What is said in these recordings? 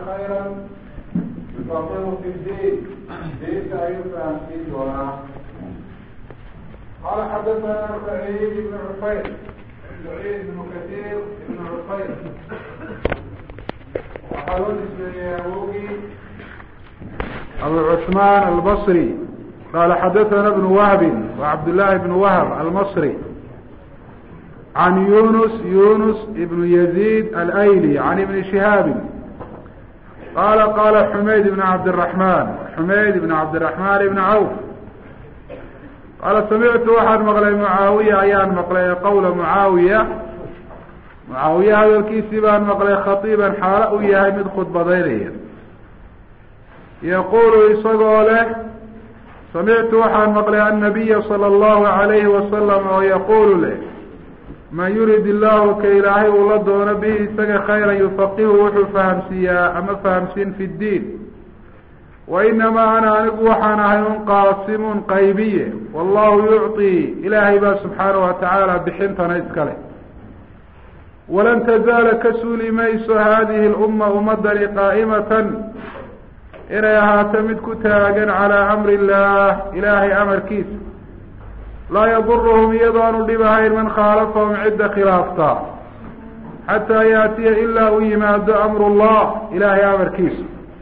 خيرا يفقهه في الدين دينك أيضا في دونه قال حدثنا سعيد بن عفير سعيد بن كثير بن عفير وحلول بن يعوقي أبو عثمان البصري قال حدثنا ابن وهب وعبد الله بن وهب المصري عن يونس يونس بن يزيد الأيلي عن ابن شهاب قال قال حميد بن عبد الرحمن حميد بن عبد الرحمن بن عوف قال سمعت waxaan maqlay معaawiya ayaan maqlay qawla معaawiya معaawiya hadalkiisii baan maqlay khatiiban xaalo u yahay mid khudbadaynaya yaqulu isagoo leh samictu waxaan maqlay annabiya salى اllahu عalayhi wasalam oo yaqulu leh man yurid illahu ka ilaahay uu la doono bihi isaga khayra yufaqihu wuxuu fahamsiiyaa ama fahamsiin fi ddiin wa inamaa ana anigu waxaan ahay un qaasimun qaybiye wallahu yucطii ilaahay baa subxaanahu watacaala bixintana iskale walan tazaala ka suuli mayso hadihi lumma ummadani qaa'imatan inay ahaato mid ku taagan calaa amri illah ilaahay amarkiisa laa yaduruhum iyadoonu dhib ahayn man khaalafahum cidda khilaafta xataa yaatiya ilaa u yimaado amru llah ilaahay amarkiisa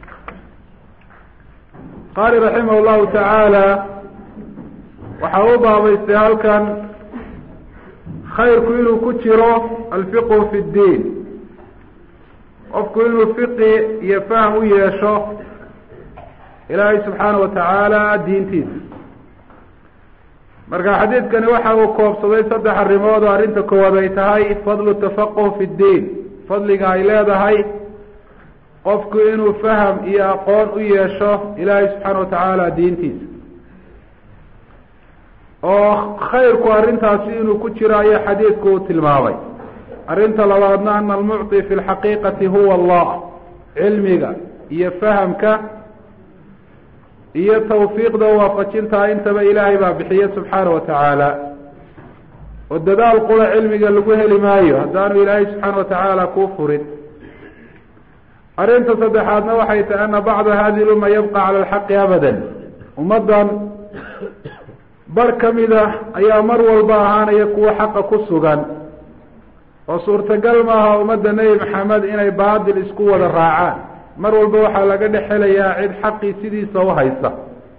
qaali raximah llahu tacaala waxa u baabaystay halkan khayrku inuu ku jiro alfiqhu fi ddiin qofku inuu fiqi iyo fahm u yeesho ilaahay subxaana wa tacaala diintiisa marka xadiidkani waxa uu koobsaday saddex arrimood oo arrinta koowaad ay tahay fadlu tafaquh fi ddiin fadliga ay leedahay qofku inuu faham iyo aqoon u yeesho ilaahay subxaana wa tacaala diintiisa oo khayrku arrintaasi inuu ku jiro ayaa xadiidku uu tilmaamay arrinta labaadna ana almucطi fi lxaqiiqati huwa allah cilmiga iyo fahamka iyo tawfiiqda waafajintaa intaba ilaahay baa bixiye subxaana wa tacaala oo dadaal qura cilmiga lagu heli maayo haddaanu ilaahay subxaana wa tacaala kuu furin arrinta saddexaadna waxay tahay ana bacda hadihi lumma yabqa cala alxaqi abadan ummaddan bar ka mida ayaa mar walba ahaanaya kuwa xaqa ku sugan oo suurtagal maaha ummadda nebi maxamed inay baadil isku wada raacaan mar walba waxaa laga dhex helayaa cid xaqii sidiisa u haysa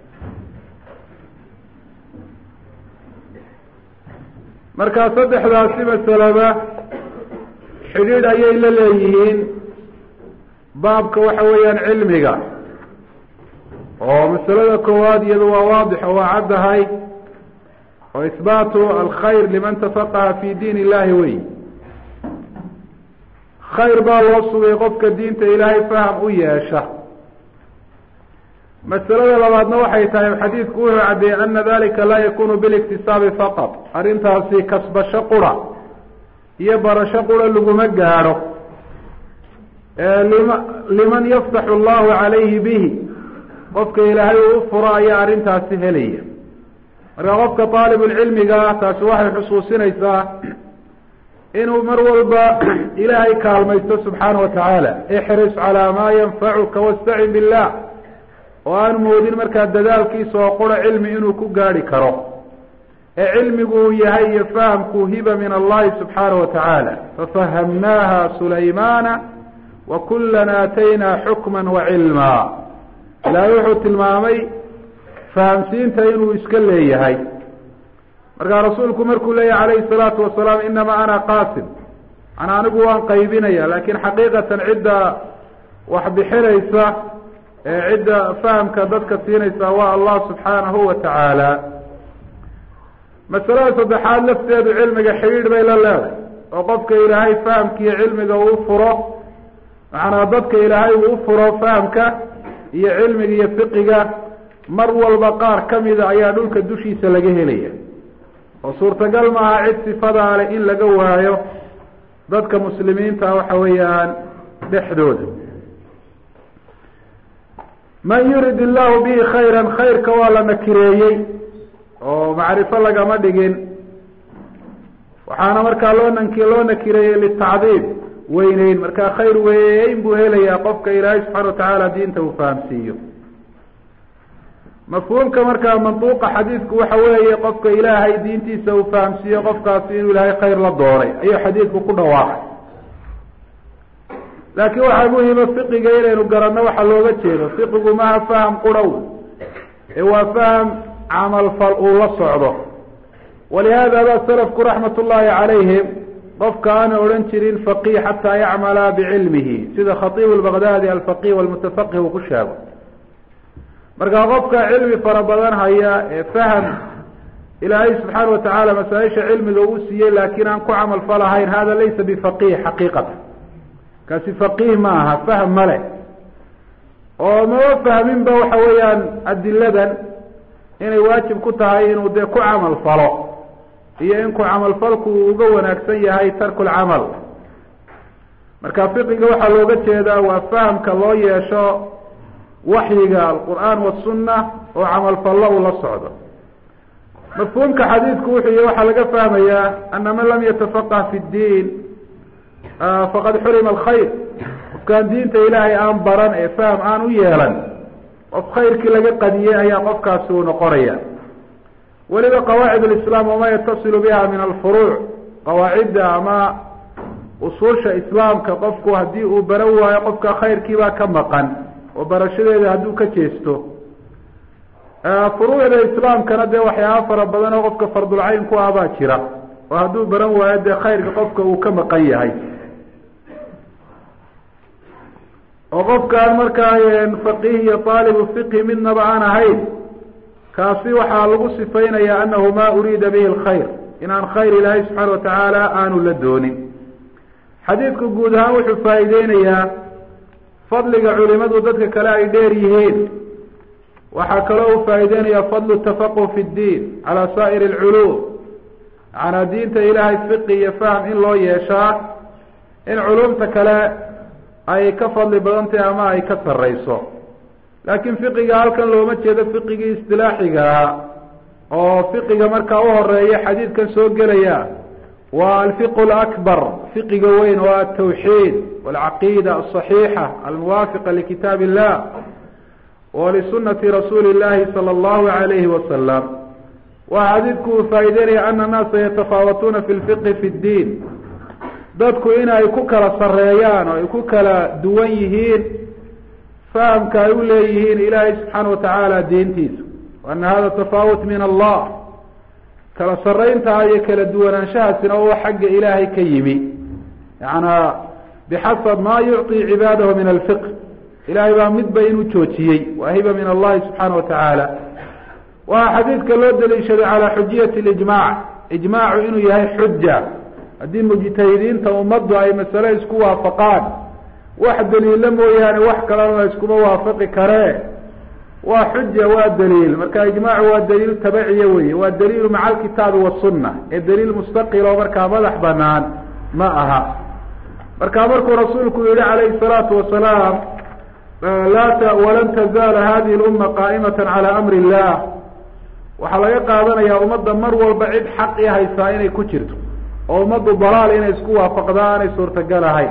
marka saddexdaasi masalaba xidhiidh ayay la leeyihiin baabka waxa weeyaan cilmiga oo masalada koowaad iyadu waa waadix oo waa caddahay oo ihbaatu alkhayr liman tafaqaha fi diin illahi wey khayr baa loo sugay qofka diinta ilaahay faham u yeesha masalada labaadna waxay tahay xadiidku wuxuu caddeeyey ana dalika laa yakunu biliktisaabi faqad arrintaasi kasbasho qura iyo barasho qura laguma gaadho lima liman yaftaxu allahu calayhi bihi qofka ilaahay uu u furo ayaa arrintaasi helaya marka qofka aalibulcilmiga taasi waxay xusuusinaysaa inuu mar walba ilaahay kaalmaysto subxaana wa tacaala ixris calaa maa yanfacuka wastacin billah oo aan moodin markaa dadaalkiisa oo qura cilmi inuu ku gaadhi karo ee cilmigu uu yahay iyo fahamku hiba min allahi subxaana wa tacaala fafahamnaaha sulaymana wa kulan aataynaa xukma wa cilma ilaahay wuxuu tilmaamay fahamsiinta inuu iska leeyahay markaa rasuulku markuu leeyahy calayhi salaatu wasalaam inama ana qaasim ana anigu waan qaybinaya lakin xaqiiqatan cidda wax bixinaysa ee cidda fahamka dadka siinaysa waa allah subxaanahu wa tacaala masalada saddexaad lafteedu cilmiga xidhiidh bay la leedahay oo qofka ilaahay fahamkiiyo cilmiga uu furo macnaa dadka ilaahay uu u furo fahamka iyo cilmiga iyo fiqiga mar walba qaar kamida ayaa dhulka dushiisa laga helaya oo suurtagal maaha cid sifadaa leh in laga waayo dadka muslimiinta waxa weeyaan dhexdooda man yurid illahu bihi khayra khayrka waa la nakireeyey oo macrifo lagama dhigin waxaana markaa loo nanki loo nakireeyey litacdiib weyneyn markaa khayr weyn buu helayaa qofka ilaahay subxana watacaala diinta uu fahamsiiyo mafhuumka markaa manduuqa xadiidku waxa weeye qofka ilaahay diintiisa uu fahamsiiyo qofkaasi inuu ilaahay khayr la doonay ayuu xadiidku ku dhawaaqay laakiin waxaa muhima fiqiga inaynu garanno waxa looga jeedo fiqigu maha faham qurhow ee waa faham camalfal uu la socdo walihada ba salafku raxmat ullahi calayhim qofka aana odhan jirin faqih xataa yacmala bicilmihi sida khatiib lbaghdadi alfaqih walmutafaqih uu ku sheego markaa qofka cilmi fara badan haya ee faham ilaahay subxaana watacaala masaaisha cilmiga uu siiyey laakiin aan ku camal falahayn hada laysa bifaqih xaqiiqata kaasi faqih ma aha fahm male oo mama fahminba waxa weeyaan adiladan inay waajib ku tahay inuu dee ku camal falo iyo in ku camalfalku uu uga wanaagsan yahay tarku lcamal marka fiqiga waxaa looga jeedaa waa fahamka loo yeesho waxyiga alqur'aan wasunna oo camalfallo uu la socdo mafhuumka xadiidku wuxuu y waxaa laga fahmayaa ana man lam yatafaqah fi ddiin faqad xurima alkhayr qofkaan diinta ilaahay aan baran ee faham aan u yeelan qof khayrkii laga qadiyey ayaa qofkaasi uu noqonaya weliba qawaacid alislaam wama yatasilu biha min alfuruuc qawaacidda ama usuusha islaamka qofku haddii uu baran waayo qofka khayrkiibaa ka maqan oo barashadeeda hadduu ka jeesto furuucda islaamkana dee waxyaaba fara badan oo qofka fardulcayn ku ah baa jira oo hadduu baran waayo dee khayrka qofka uu ka maqan yahay oo qofkaan markaa faqih iyo taalibu fiqhi midnaba aan ahayn kaasi waxaa lagu sifaynayaa anahu ma uriida bihi alkhayr inaan khayr ilaahay subxaana watacaala aanu la doonin xadiidku guud ahaan wuxuu faa'iideynayaa fadliga culimadu dadka kale ay dheer yihiin waxaa kaloo uu faa'iideynaya fadlu tafaquh fi ddiin calaa saa'iri alculuum macanaa diinta ilaahay fiqi iyo fahm in loo yeeshaa in culumta kale ay ka fadli badan tahay ama ay ka sarreyso laakiin fiqiga halkan looma jeedo fiqigii istilaaxigaa oo fiqiga markaa u horeeya xadiidkan soo gelaya waa alfiqu lakbar fiqiga weyn oo altawxiid walcaqiida alصaxiixa almuwaafiqa likitaab illah walisunati rasuuli llahi sala allahu alayhi wasalam waa xadiidku uu faa'ideynaya ana annaasa yatafaawatuuna fi lfiqhi fi ddiin dadku in ay ku kala sareeyaan oo ay ku kala duwan yihiin fahamka ay u leeyihiin ilaahay subxaana watacaala diintiisa ana hada tafaawut min allah kala sarayntaa iyo kala duwanaanshahaasina oo xagga ilaahay ka yimi yaana bixasab ma yucطi cibaadahu min alfiqh ilahay baa midba inuu joojiyey waa hiba min allahi subxaana watacaala waa xadiidka loo daliishaday calaa xujiyati lijmac ijmaacu inuu yahay xuja haddii mujtahidiinta ummaddu ay masale isku waafaqaan wax daliilo mooyaane wax kalena iskuma waafaqi karee waa xuja waa daliil marka ijmaacu waa daliil tabaciya weye waa daliilu maca alkitaabi wasunna ee daliil mustaqil oo markaa madax banaan ma aha marka markuu rasuulku yihi calayhi salaatu wasalaam laa walan tazaala hadihi lumma qaa'imata cala amri illah waxaa laga qaadanayaa ummadda mar walba cid xaq i haysaa inay ku jirto oo ummaddu dalaal inay isku waafaqdaa aanay suurtagal ahayn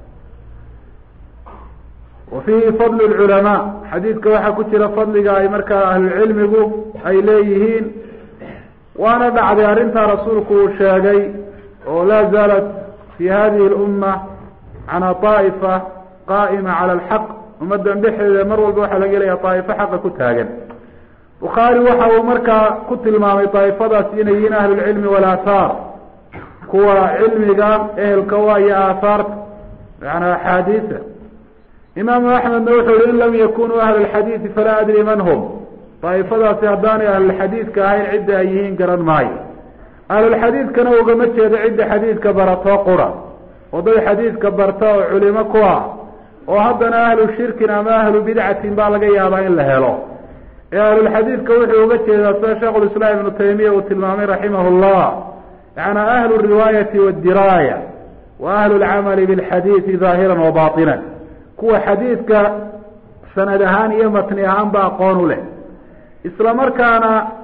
wa fiihi fadlu lculamaa xadiidka waxaa ku jira fadliga ay markaa ahlucilmigu ay leeyihiin waana dhacday arrintaa rasuulku uu sheegay oo laa zaalat fi hadihi lumma cana طaa'ifa qaa'ima cala alxaq ummaddan dhexdeeda mar walba waxaa laga helaya daa'ifo xaqa ku taagan bukhaari waxa uu markaa ku tilmaamay daa'ifadaas inay yihiin ahlulcilmi walaathaar kuwa cilmiga ehelka waa iyo aathaarta yaana axaadiisa imaamu axmedna wuxuu yihi in lam yakunuu ahla alxadiidi falaa adri man hum daa'ifadaasi haddaanay ahlulxadiidka ahayn cidda ay yihiin garan maayo ahlulxadiidkana ugama jeedo cidda xadiidka baratoo qura oo dad xadiidka barta oo culimo ku ah oo haddana ahlu shirkin ama ahlu bidcatin baa laga yaabaa in la helo ee ahlulxadiidka wuxuu uga jeedaa sida sheikhulislaam ibnu taymiya uu tilmaamay raximah llah yaana ahlu riwaayati waddiraaya wa ahlu lcamali bilxadiidi daahiran wa baatinan kuwa xadiidka sanad ahaan iyo matni ahaan ba aqoon u leh isla markaana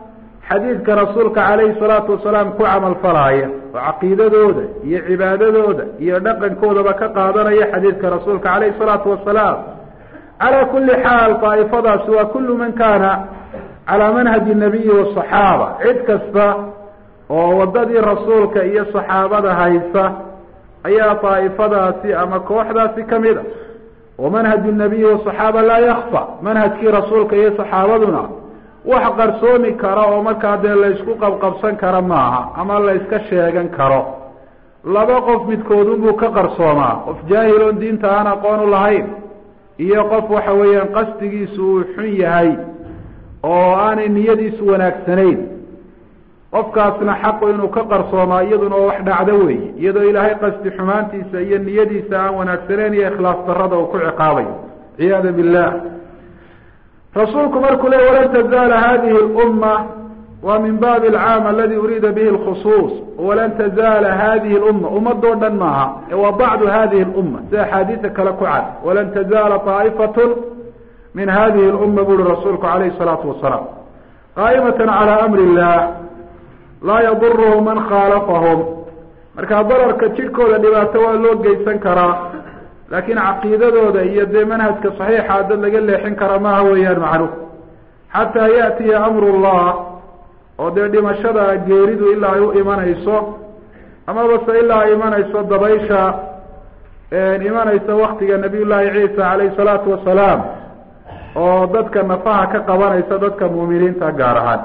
xadiidka rasuulka calayhi salaatu wasalaam ku camal falaaya oo caqiidadooda iyo cibaadadooda iyo dhaqankoodaba ka qaadanaya xadiidka rasuulka calayhi salaatu wasalaam calaa kulli xaal daa'ifadaasi waa kullu man kaana calaa manhaji nabiyi wasaxaaba cid kasta oo waddadii rasuulka iyo saxaabada haysa ayaa daa'ifadaasi ama kooxdaasi ka mid a wa manhaju nabiyi wasaxaaba laa yakfa manhajkii rasuulka iyo saxaabaduna wax qarsoomi kara oo markaa dee laysku qabqabsan kara maaha ama layska sheegan karo laba qof midkoodunbuu ka qarsoomaa qof jaahiloon diinta aan aqoon u lahayn iyo qof waxa weeyaan qasdigiisu uu xun yahay oo aanay niyadiisu wanaagsanayn qofkaasna xaqu inuu ka qarsoomaa iyaduna oo wax dhacdo weeye iyadoo ilaahay qasdi xumaantiisa iyo niyadiisa aan wanaagsanayn iyo ikhlaas darrada uu ku ciqaabayo ciyaada billah rasuulku markuu le walan tazaala hadihi lumma waa min baabi alcaam aladi uriida bihi lkhusuus walan tazaala hadihi lumma ummadoo dhan maaha waa bacdu hadihi lumma sida axaadiisa kale ku cad walan tazaala طaa'ifatun min hadihi lumma buri rasuulku calayhi salaatu wasalaam qaa'imatan calaa amri illah laa yaduruhum man khaalafahum marka dararka jidhkooda dhibaato waa loo geysan karaa laakiin caqiidadooda iyo dee manhajka saxiixa dad laga leexin kara maaha weeyaan macnuh xataa yaatiya amru llah oo dee dhimashada geeridu ilaa ay u imanayso amaba se ilaa ay imanayso dabaysha imanaysa waktiga nabiy llaahi ciisa calayhi salaatu wasalaam oo dadka nafaha ka qabanaysa dadka muuminiinta gaar ahaan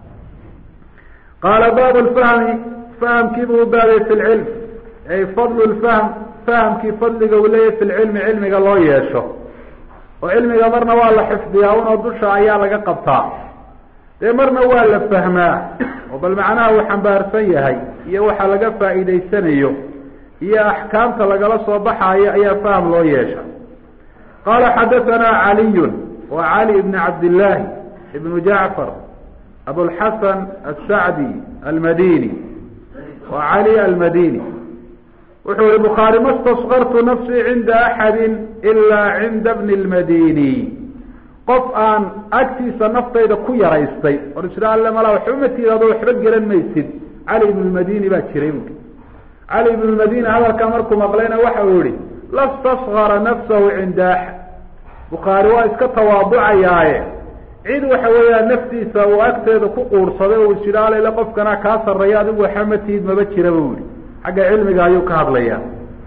qaala baabu lfahmi fahamkiibuu u baabay fi lcilm ay fadlu lfahm fahamkii fadliga uu leeyahy fi lcilmi cilmiga loo yeesho oo cilmiga marna waa la xifdiyaa unoo dusha ayaa laga qabtaa dee marna waa la fahmaa oo bal macnaha uu xambaarsan yahay iyo waxa laga faa'iidaysanayo iyo axkaamta lagala soo baxaayo ayaa faham loo yeesha qaala xadahanaa caliyun wa cali ibn cabdillaahi ibnu jacfar abulxasan asacdi almadini wa cali almadini wuxuu yihi bukhaari ma staskartu nafsii cinda axadi ilaa cinda bni lmadini qof aan agtiisa naftayda ku yaraystay or isha alle mala waxba ma tiid adoo waxba gelan maysid cali ibn lmadini baa jiray buui cali ibn lmadini hadalkaa markuu maqlayna waxa uu yihi lastasgara nafsahu cinda axad bukhaari waa iska tawaaducayaaye cid waxa weeyaan naftiisa uu agteeda ku quursaday oo is yidhi alele qofkana kaa sarreeya adigu waxba ma tiid maba jira bu yihi xagga cilmiga ayuu ka hadlaya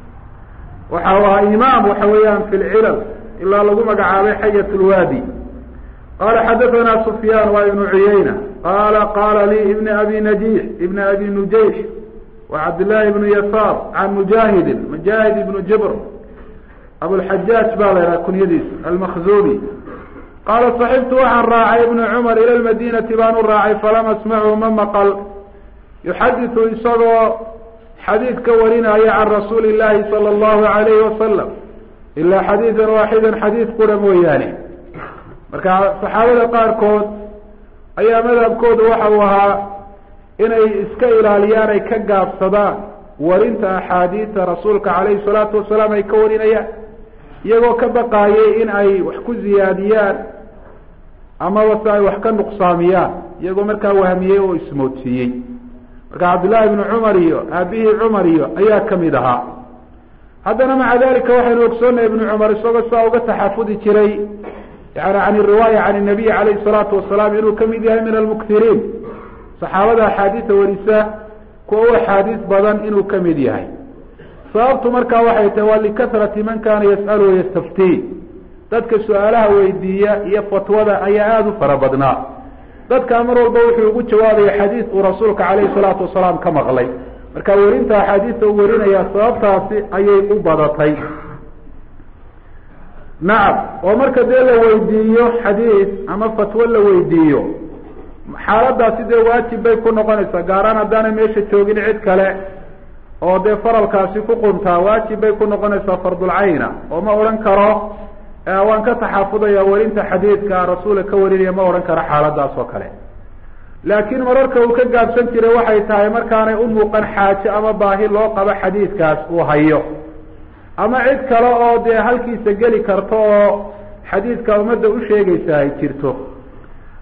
waxa waa imaam waxa weeyaan fi lcilal ilaa lagu magacaabay xayat lwaadi qala xadathana sufyaan waa ibnu cuyayna qala qala lii ibn abi najix ibn abi nujayx wa cabdillahi ibnu yasaar can mujaahidin mujaahid ibnu jibr abulxajaaj baa la yhaha kunyadiisa almakzumi qaala saxibtu waxaan raacay ibnu cumar ila lmadinati baan u raacay falam asmachu ma maqal yuxaditu isagoo xadiid ka warinaya can rasuuli llahi sala allahu alayhi wasalam ilaa xadiidan waaxidan xadiid qura mooyaane marka saxaabada qaarkood ayaa madhabkooda waxa uu ahaa inay iska ilaaliyaan ay ka gaabsadaan warinta axaadiida rasuulka calayhi salaatu wasalaam ay ka warinayaan iyagoo ka baqaayay in ay wax ku ziyaadiyaan amaba se ay wax ka nuqsaamiyaan iyagoo markaa wahmiyey oo ismoodsiiyey marka cabdillahi ibnu cumar iyo aabihii cumar iyo ayaa kamid ahaa haddana maca dalika waxaynu ogsoonnahay ibnu cumar isagoo saa uga taxafudi jiray yani can riwaaya can nabiyi calayhi salaatu wasalaam inuu kamid yahay min almuktiriin saxaabada axaadiisa warisa kuwa u axaadiis badan inuu kamid yahay sababtu markaa waxay tahay waa likahrati man kana yas'alu wayastaftii dadka su-aalaha weydiiya iyo fatwada ayaa aada u fara badnaa dadkaa mar walba wuxuu ugu jawaabaya xadiid uu rasuulka calayhi salaatu wasalaam ka maqlay marka werinta axaadiista uu warinaya sababtaasi ayay u badatay nacam oo marka dee la weydiiyo xadiid ama fatwo la weydiiyo xaaladaasi dee waajib bay ku noqonaysaa gaaraan haddaanay meesha joogin cid kale oo dee faralkaasi ku quntaa waajib bay ku noqonaysaa fardulcayna oo ma odhan karo waan ka taxafudaya warinta xadiidka rasuula ka warinaya ma odhan karo xaaladaas oo kale laakiin mararka uu ka gaabsan jiray waxay tahay markaanay u muuqan xaajo ama baahi loo qabo xadiidkaas uu hayo ama cid kale oo dee halkiisa geli karto oo xadiidka ummadda u sheegaysa ay jirto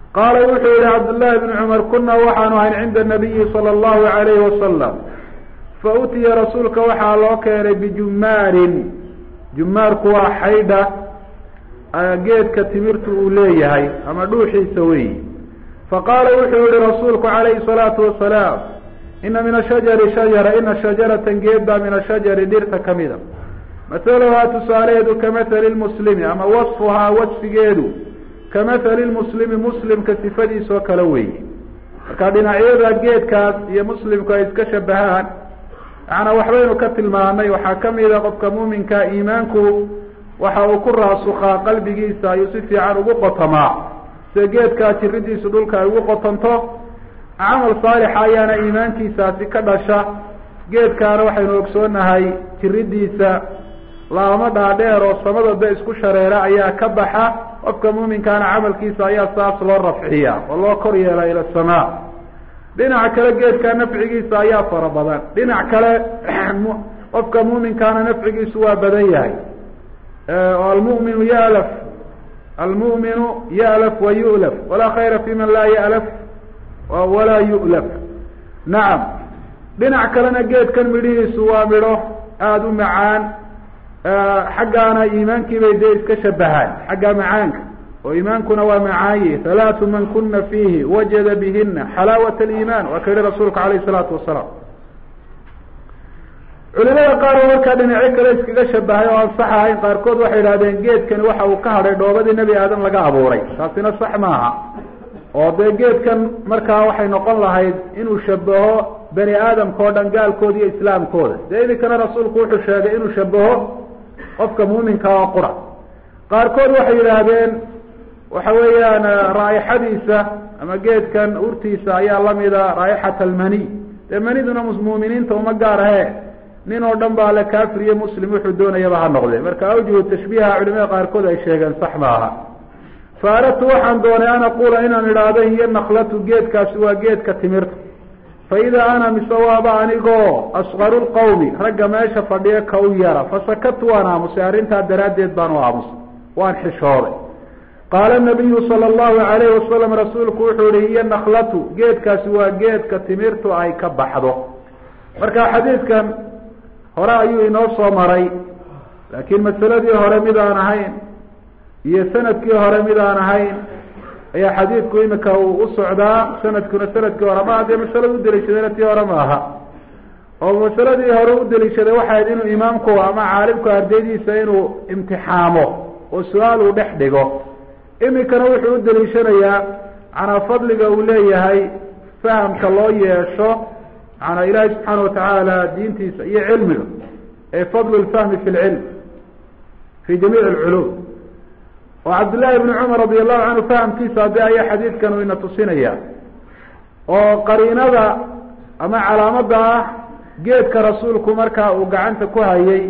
qaala wuxuu yihi cabdullaahi bni cumar kunaa waxaanu ahayn cinda nabiyi sala allahu alayhi wasalam fa utiya rasuulka waxaa loo keenay bijumaarin jumaarku waa xaydha geedka timirtu uu leeyahay ama dhuuxiisa weyi faqaala wuxuu yihi rasuulku calayhi salaatu wasalaam ina min ashajari shajara ina shajaratan geed baa min ashajari dhirta kamida mathaluhaa tusaalaheedu kamahali lmuslimi ama wasfuhaa wasfigeedu kamahali lmuslimi muslimka sifadiisoo kale weeye marka dhinacyada geedkaas iyo muslimku ay iska shabahaan macnaa waxbaynu ka tilmaamay waxaa kamida qofka muuminka iimaanku waxa uu ku raasukaa qalbigiisa ayuu si fiican ugu qotamaa sida geedkaa jiridiisu dhulka ay ugu qotanto camal saalixa ayaana iimaankiisaasi ka dhasha geedkaana waxaynu ogsoonahay jiridiisa laamo dhaadheer oo samadooda isku shareera ayaa ka baxa qofka muuminkaana camalkiisa ayaa saas loo rafciya oo loo kor yeela ila samaa dhinaca kale geedkaa nafcigiisa ayaa fara badan dhinac kale qofka muuminkaana nafcigiisu waa badan yahay almuminu yalaf almu'minu ya'laf wa yu'laf walaa khayra fi man laa ya'laf walaa yu'laf nacam dhinac kalena geedkan midhihiisu waa midho aada u macaan xaggaana iimaankii bay dee iska shabahaan xagga macaanka oo iimaankuna waa macaaye halaatu man kuna fiihi wajada bihina xalaawat aliiman waa ka yihi rasuulka alayh isalaatu wasalaam culimada qaar oo markaa dhinacyo kale iskaga shabahay oo aan sax ahayn qaarkood waxay idhahdeen geedkani waxa uu ka hadhay dhoobadii nebi aadam laga abuuray taasina sax maaha oo dee geedkan markaa waxay noqon lahayd inuu shabaho bani aadamka oo dhan gaalkooda iyo islaamkooda dee iminkana rasuulku wuxuu sheegay inuu shabaho qofka muuminka oo qura qaarkood waxay yidhaahdeen waxa weeyaan raaixadiisa ama geedkan urtiisa ayaa lamida raaixat almaniy dee maniduna muuminiinta uma gaar ahe nin oo dhan baa le kafir iyo muslim wuxuu doonayaba ha noqde marka awjuhu tashbiiha culimada qaarkood ay sheegeen sax maaha fa aradtu waxaan doonay an aquula inaan idhaahdo hiyo naklatu geedkaasi waa geedka timirta fa idaa ana mise waaba anigoo asqaru lqawmi ragga meesha fadhiya ka u yara fasakatu waan aamusay arrintaa daraaddeed baan u aamusay waan xishooday qaala nabiyu sala allahu alayhi wasalam rasuulku wuxuu yihi hiyo naklatu geedkaasi waa geedka timirtu ay ka baxdo marka xadiidkan hore ayuu inoo soo maray laakiin masaladii hore mid aan ahayn iyo sanadkii hore mid aan ahayn ayaa xadiidku imika uu u socdaa sanadkuna sanadkii hore maaha dee masalada udeliishadayna tii hore maaha oo masaladii hore u deliishaday waxay ahayd inuu imaamku ama caalimku ardaydiisa inuu imtixaamo oo su-aal uu dhex dhigo imikana wuxuu u deliishanayaa manaa fadliga uu leeyahay fahamka loo yeesho manaa ilaahay subxaana watacaala diintiisa iyo cilmiga ee fadlu lfahmi fi lcilm fi jamiic alculum oo cabdullaahi ibni cumar radi allahu canhu fahamkiisa ade ayaa xadiidkan uu ina tusinaya oo qariinada ama calaamada ah geedka rasuulku markaa uu gacanta ku hayay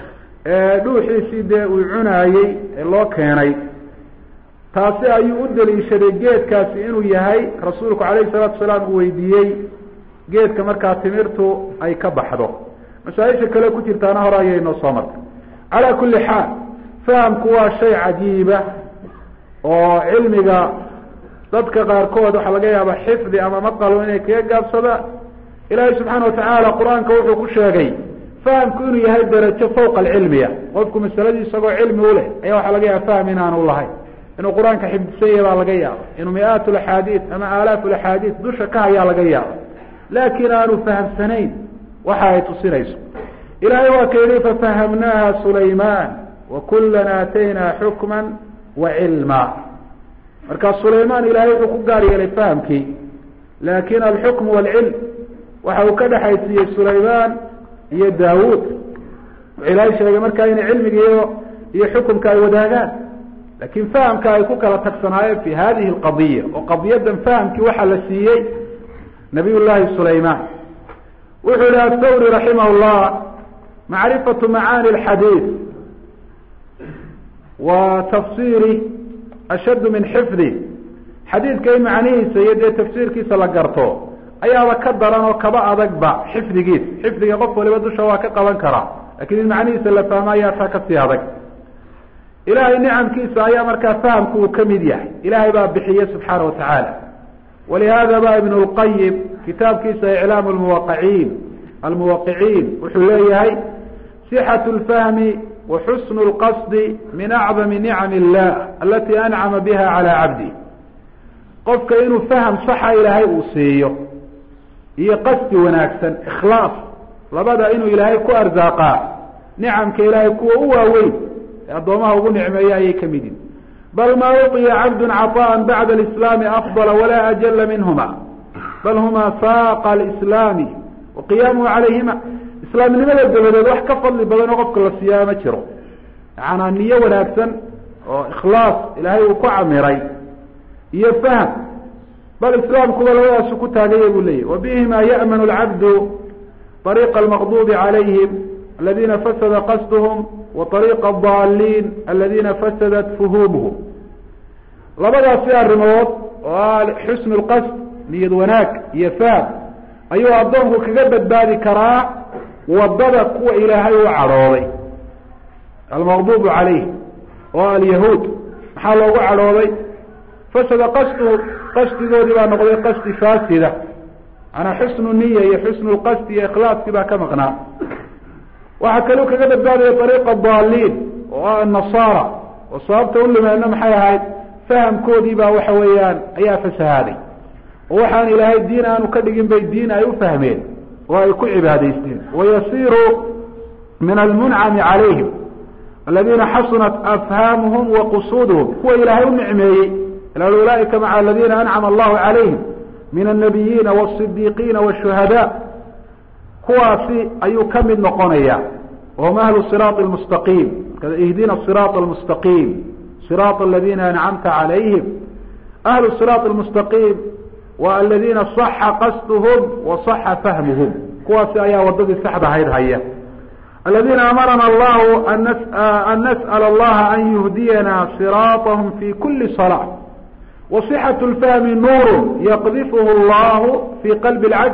dhuuxiisii dee uu cunaayey ee loo keenay taasi ayuu u deliishaday geedkaasi inuu yahay rasuulku calayhi salaatu salaam uu weydiiyey geedka markaa timirtu ay ka baxdo masaaisha kale ku jirtaana hore ayay noo soo martay calaa kulli xaal fahamku waa shay cajiiba oo cilmiga dadka qaarkood waxaa laga yaaba xifdi ama maqalo inay kaga gaabsadaan ilaahay subxaana watacaala qur-aanka wuxuu ku sheegay fahamku inuu yahay darajo fawqa alcilmiya qofku masaladii isagoo cilmi u leh ayaa waxaa laga yaaba faham inaanu lahayn inuu qur-aanka xifdisan yahay baa laga yaaba inuu mi-aat laxaadiid ama aalaaf laxaadiid dusha ka hayaa laga yaaba laakiin aanu fahamsanayn waxa ay tusinayso ilahay waa ka yihi fafahamnaaha sulayman wakulan aataynaa xukma wa cilma marka sulayman ilahay wuxuu ku gaar yeelay fahamkii laakin alxukm waalcilm waxa uu ka dhexaysiiyey sulayman iyo daawuud wuxuu ilaahay sheegay markaa inay cilmiga iyo iyo xukumka ay wadaagaan lakin fahamka ay ku kala tagsanaayeen fi hadihi alqadiya oo qadiyadan fahamkii waxaa la siiyey nabiy llahi sulayman wuxuu yihi athawri raximah llah macrifatu macaani alxadiid wa tafsiri ashaddu min xifdi xadiidka in macnihiisa iyo dee tafsiirkiisa la garto ayaaba ka daran oo kaba adagba xifdigiisa xifdiga qof waliba dusha waa ka qaban karaa lakin in macnihiisa la fahmo ayaa taa kasii adag ilaahay nicamkiisa ayaa markaa fahamku uu ka mid yahay ilaahay baa bixiye subxaana wa tacaala walihada ba ibn lqayim kitaabkiisa iclaamu lmuwaqiciin almuwaqiciin wuxuu leeyahay sixatu lfahmi wa xusnu lqasdi min acdami nicam illah alati ancama biha calaa cabdi qofka inuu faham saxa ilaahay uu siiyo iyo qasdi wanaagsan ikhlaas labada inuu ilaahay ku arsaaqaa nicamka ilaahay kuwa u waaweyn ee addoomaha ugu nicmeeya ayay ka mid yihin bal ma uطiya cabdu caطaءa bacda اlislaami afضala wala ajala minhuma bal huma saaqa alislaami wa qiyaamuhu calayhima islaamnimada dabadeed wax ka fadli badan oo qofka la siiyaa ma jiro yacanaa niyo wanaagsan oo ikhlaas ilaahay uu ku camiray iyo fahm bal islaamkuba labadaasu ku taagaya buu leyahy wa bihima ya'manu lcabdu طariiqa almaqdubi calayhim aladina fasada qasduhum wa طariiqa adaliin aladina fasadat fuhuumuhum labadaasi arrimood oo ah xusnu lqasd niyad wanaag iyo fahm ayuu addoonku kaga badbaadi karaa wadada kuwa ilaahay u cadhooday almaqdubu calayhim oo alyahuud maxaa loogu cadhooday fasada qasdu qasdigoodii baa noqday qasdi faasida manaa xusnu niya iyo xusnu lqasdi iyo ikhlaaskii baa ka maqnaa waxaa kaluu kaga badbaadaya ariiqa daaliin oo ah nasaara oo sababta u limeedna maxay ahayd fahamkoodii baa waxa weeyaan ayaa fasahaaday oo waxaan ilaahay diin aanu ka dhigin bay diin ay u fahmeen oo ay ku cibaadaysteen wayasiru min almuncami calayhim aladiina xasunat afhaamuhum wa qusuuduhum kuwa ilaahay u nicmeeyey ulaaئika maca aladina ancama allahu calayhim min الnabiyiina wالصidiiqiina wالshuhada kuwaasi ayuu ka mid noqonaya wahum ahlu صiraaط اlmustaqiim ihdina صiraaط اlmustaqiim صiraaط aladina ancamta calayhim ahlu صiraaط اlmustaqiim wa aladina صaxa qasduhum wa صaxa fahmuhum kuwaasi ayaa wadadii saxda ahayd haya aladina amarana allahu an nasأl اllaha an yuhdiyana صiraaطahm fi kuli صلاة وصxة الfahmi nuur yqdifh اllah fi qalbi اlcabd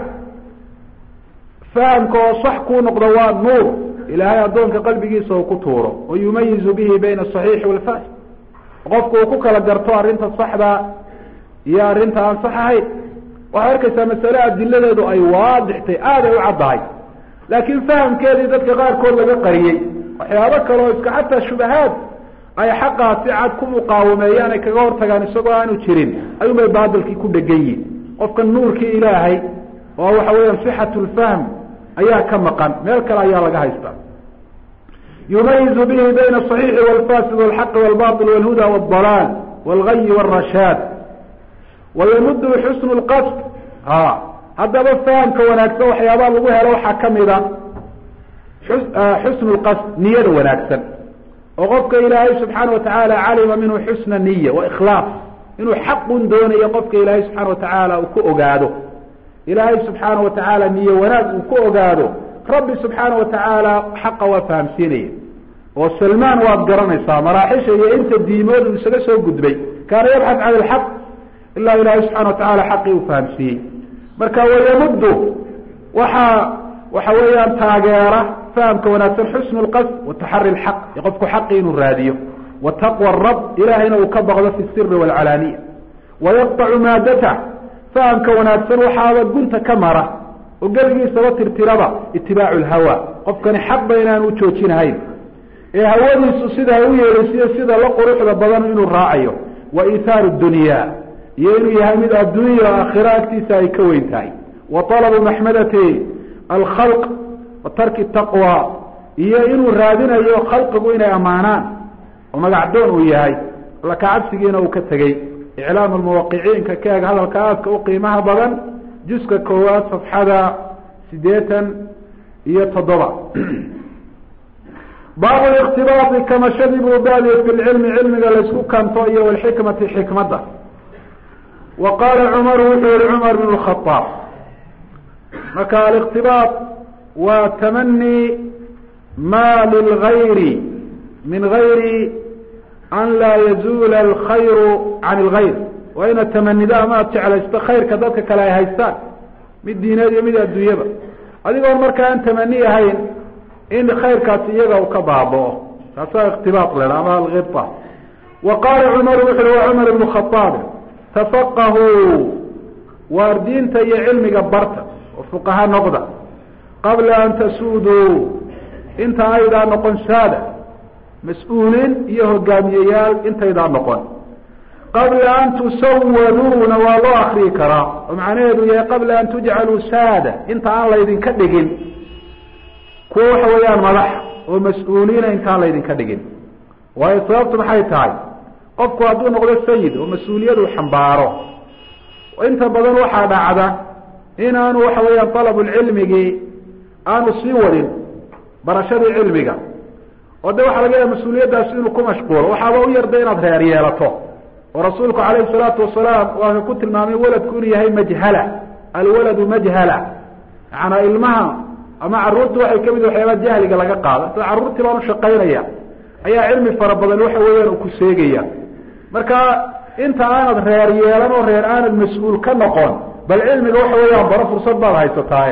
fahamka oo sax kuu noqdo waa nuur ilaahay addoonka qalbigiisa uu ku tuuro oo yumayizu bihi bayna الصaxiixi wاlfasid qofku uu ku kala garto arrinta saxda iyo arrinta aan sax ahayn waxay arkaysaa masale adiladeedu ay waadixtay aad ay u caddahay laakiin fahamkeedii dadka qaarkood laga qariyey waxyaabo kale oo iska xataa shubahaad ay xaqaa si cad ku muqaawameeyaan ay kaga hortagaan isagoo aanu jirin ayuun bay baatilkii ku dhegan yihin qofka nuurkii ilaahay oo waxa weeyaan sixatu lfahm ayaa ka maqan meel kale ayaa laga haystaa yumayizu bihi bayna aصaxiixi wاlfasid wاlxaqi wاlbaطil wاlhuda wاdalaal wاlgayi wاrashaad wayamudu xusnu lqasd ha haddaba fahamka wanaagsan waxyaabaa lagu helo waxaa kamida xusnu lqasd niyada wanaagsan oo qofka ilaahay subxaana watacaala calima minhu xusna niya wa ikhlaas inuu xaqun doonayo qofka ilaahay subxaana watacaala uu ku ogaado ilaahay subxaana watacaala niye wanaag uu ku ogaado rabbi subxaana watacaala xaqa waa fahamsiinaya oo salmaan waad garanaysaa maraaxisha iyo inta diimood uu isaga soo gudbay kaana yabxad can ilxaq ilaa ilaahay subxana watacaala xaqii uu fahamsiiyey marka wayamuddu waxaa waxa weeyaan taageera fahamka wanaagsan xusnu lqasd wataxari lxaq iyo qofku xaqii inuu raadiyo wa taqwa rab ilahayna uu ka baqdo fi siri waalcalaaniya wayaqطacu maadata fahamka wanaagsan waxaaba gunta ka mara oo geligiisaba tirtiraba itibaacu lhawa qofkani xaqba inaanu joojinahayn ee hawadiisu sida u yeedhaysiyo sida la quruxda badan inuu raacayo wa iithaaru dunya iyo inuu yahay mid adduunya o aakhira agtiisa ay ka weyn tahay wa talabu maxmadati alkhalq wa tarki taqwa iyo inuu raadinayo khalqigu inay ammaanaan oo magacdoon uu yahay alla kacabsigiina uu ka tegey iclaamu lmuwaqiciinka ka eg hadalka aadka u qiimaha badan juska koowaad safxada sideetan iyo toddoba baabu ikhtibaai kamashadii buu baadiye fi lcilmi cilmiga laysku kanto iyo walxikmati xikmadda wa qaala cumaru wuxuu yihi cumar bn khaaab marka aliktibaaط waa tamani ma lilgayri min gayri an laa yazuula alkhayru can اlgayr waa inaad tamanido ama aad jeclaysto khayrka dadka kale ay haystaan mid diineed iyo mid adduunyaba adigoon markaa aan tamani ahayn in khayrkaasi iyaga uu ka baaba'o taasaa ikhtibaaq ledha ama algibta wa qaala cumar wuxu uhi wa cumar ibnu khaaab tafaqahuu waar diinta iyo cilmiga barta oo fuqaha noqda qabla an tasuuduu inta aydaa noqon saada mas-uuliin iyo hogaamiyeyaal intaydaa noqon qabla an tusawaduuna waa loo akriyi karaa oo macnaheedu yahay qabla an tujcaluu saada inta aan laydinka dhigin kuwa waxa weeyaan madax oo mas-uuliina intaan laydinka dhigin waayo sababtu maxay tahay qofku hadduu noqdo sayid oo mas-uuliyadu xambaaro inta badan waxaa dhacda inaanu waxa weeyaan dalabulcilmigii aanu sii wadin barashadii cilmiga oo de waxaa laga yaha mas-uuliyaddaasi inuu ku mashquulo waxaaba u yarda inaad reer yeelato oo rasuulku calayhi salaatu wasalaam waa ku tilmaamay waladku inuu yahay majhala alwaladu majhala macanaa ilmaha ama caruurta waxay kamid waxyaabaa jahliga laga qaada sida carruurtii baan ushaqaynaya ayaa cilmi fara badan waxa weeyaan uu ku seegaya marka inta aanad reer yeelan oo reer aanad mas-uul ka noqon bal cilmiga waxa weeyaan baro fursad baad haysataaye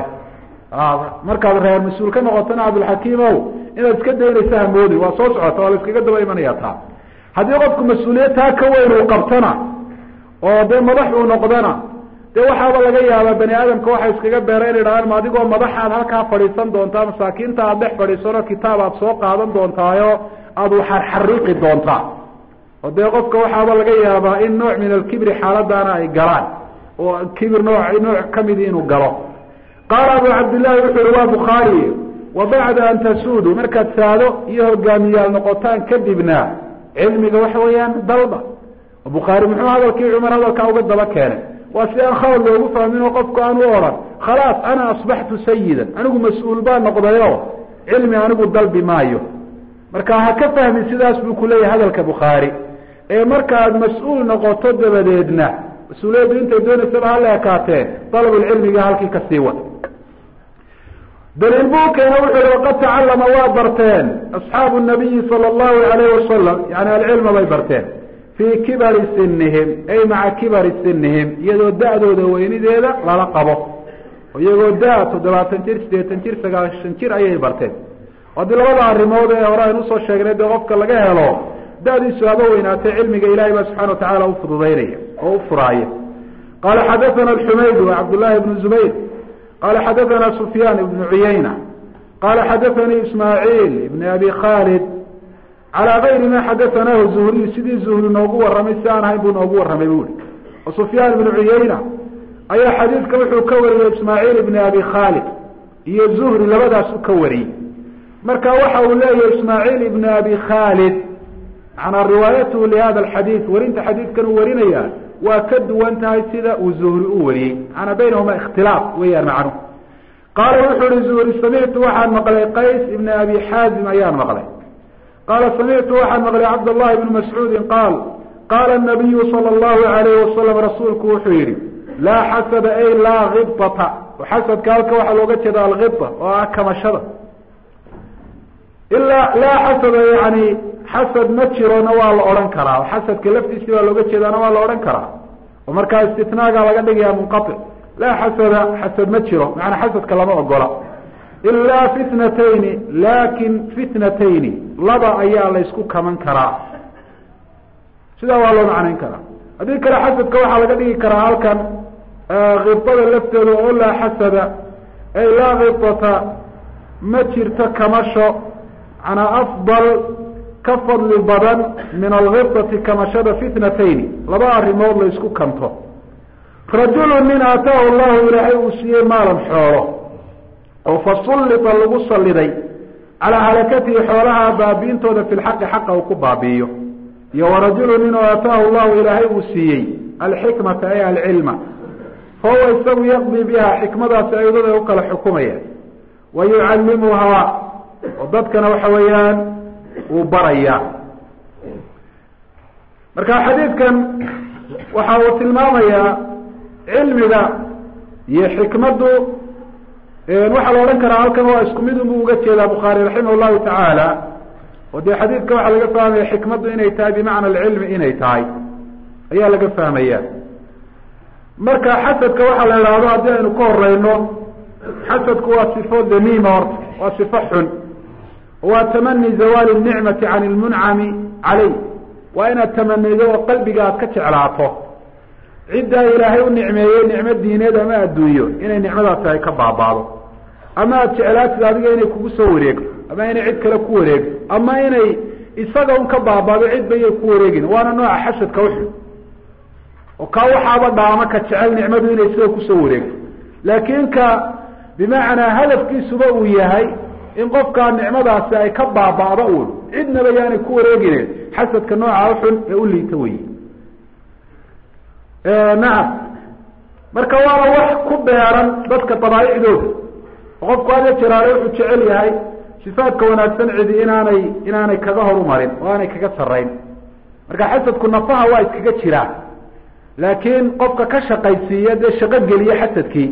markaad reer mas-uul ka noqotona cabdilxakiim ow inaad iska daynaysa hamoodi waa soo socota waa la iskaga daba imanaya taa haddii qofku mas-uuliyad taa ka weyn uu qabtona oo dee madax uu noqdona dee waxaaba laga yaabaa bani aadamka waxay iskaga beera in idhahaan ma adigoo madaxaad halkaa fadhiisan doontaa masaakiinta aad dhex fadhiisano kitaab aad soo qaadan doontaayo aada uxarxariiqi doontaa oo dee qofka waxaaba laga yaabaa in nooc min alkibri xaaladaana ay galaan oo kibir nooc nooc kamidi inuu galo qaala abu cabdillahi wuxu uhi waa bukhaari wa bacda an tasuudu markaad saado iyo hogaamiyaal noqotaan kadibna cilmiga waxa weeyaan dalba bukhaari muxuu hadalkii cumar hadalkaa uga daba keenay waa si aan khalad loogu fahmin oo qofku aan u odhan khalaas ana asbaxtu sayidan anigu mas-uul baan noqdayo cilmi anigu dalbi maayo marka ha ka fahmin sidaas buu kuleeyahay hadalka bukhaari ee markaad mas-uul noqoto dabadeedna mas-uuliyaddu intay doonaysaba hala ekaatee dalabulcilmiga halkii kasii wad daliil buu keena wuxu uhi waqad tacallama waa barteen asxaabu nabiyi sala allahu alayhi wasalam yani alcilma bay barteen fii kibari sinihim ay maca kibari sinihim iyadoo da-dooda weynideeda lala qabo iyagoo da- toddobaatan jir siddeetan jir sagaashan jir ayay barteen haddii labada arrimood ee hore aynu usoo sheegnay dee qofka laga helo da-diisu haba weynaatay cilmiga ilahay baa subxana watacaala ufududaynaya oo u furaaya qala xadathana alxumaydu cabdullahi bnu zubayr qala xadathana sufyaan ibnu cuyayna qala xadathanii ismaaciil ibni abi khalid calaa gayri ma xadathanahu zuhriy sidii zuhri noogu warramay si aan ahayn buu noogu warramay bu ihi oo sufyaan ibnu cuyayna ayaa xadiidka wuxuu ka wariyey ismaaciil ibni abi khalid iyo zuhri labadaas u ka wariyey marka waxa uu leeyahay ismaaciil ibni abi khalid manaa riwaayatuhu lihada alxadiid warinta xadiidkan uu warinaya waa ka duwan tahay sida uu zuhri u wariyey maanaa baynahuma ikhtilaaf weeyaan macnuhu qaala wuxuu ihi zuhri samictu waxaan maqlay qays ibni abi xaazim ayaan maqlay qaala samictu waxaan maqlay cabdallahi ibni mascuudin qaal qaala nabiyu sala allahu alayhi wasalam rasuulku wuxuu yihi laa xasada ay laa khibata xasadka halka waxaa looga jeeda alkhiba oo ah kamashada ilaa laa xasada yani xasad ma jirona waa la odhan karaa xasadka laftiisi baa looga jeedaana waa la odhan karaa oo markaa istitnaaga laga dhigaya munqatic laa xasada xasad ma jiro macanaa xasadka lama ogola ilaa fitnatayni laakin fitnatayni laba ayaa laysku kaman karaa sidaa waa loo macnayn karaa haddii kale xasadka waxaa laga dhigi karaa halkan khibada lafteeda oo laa xasada ay laa khibata ma jirto kamasho manaa afdal ka fadli badan min alkhibati kamashada fitnatayni laba arrimood la isku kanto rajulu nin aataahu llahu ilaahay uu siiyey maalan xoolo oo fasullita lagu saliday calaa halakatihi xoolaha baabiintooda fi lxaqi xaqa uu ku baabi'iyo iyo warajulu nin oo aataahu llahu ilaahay uu siiyey alxikmata ay alcilma fahuwa isagu yaqdii biha xikmadaasi aydada u kala xukumaya wa yucallimuhaa oo dadkana waxa weeyaan uu baraya marka xadiidkan waxa uu tilmaamayaa cilmiga iyo xikmaddu waxaa la odhan karaa halkan waa isku mid unbu uga jeedaa bukhaari raximah llahu tacaala oo dee xadiidka waxaa laga fahmaya xikmaddu inay tahay bimacna alcilmi inay tahay ayaa laga fahmaya marka xasadka waxaa la idhaahdo haddii aynu ka horeyno xasadku waa sifo damiima horta waa sifo xun waa tamani zawaali nicmati can ilmuncami caleyh waa inaad tamanido oo qalbiga aad ka jeclaato ciddaa ilaahay u nicmeeyey nicmo diineed ama adduunyo inay nicmadaasi ay ka baabaado ama aada jeclaatid adiga inay kugu soo wareegto ama inay cid kale ku wareegto ama inay isaga un ka baabaado cidba iyay ku wareegin waana nooca xasadka uxun oo kaa waxaaba dhaama ka jecel nicmadu inay sida kusoo wareegto laakiin ka bimacnaa hadafkiisuba uu yahay in qofkaa nicmadaasi ay ka baaba'do uun cidnaba yaanay ku wareegine xasadka nooca uxun ee u liita wey nacam marka waana wax ku beeran dadka dabaaicdooda oo qofku hada jiraale wuxuu jecel yahay sifaadka wanaagsan cidi inaanay inaanay kaga horumarin oo aanay kaga sarayn marka xasadku nafaha waa iskaga jiraa laakiin qofka ka shaqaysiiya dee shaqo geliye xasadkii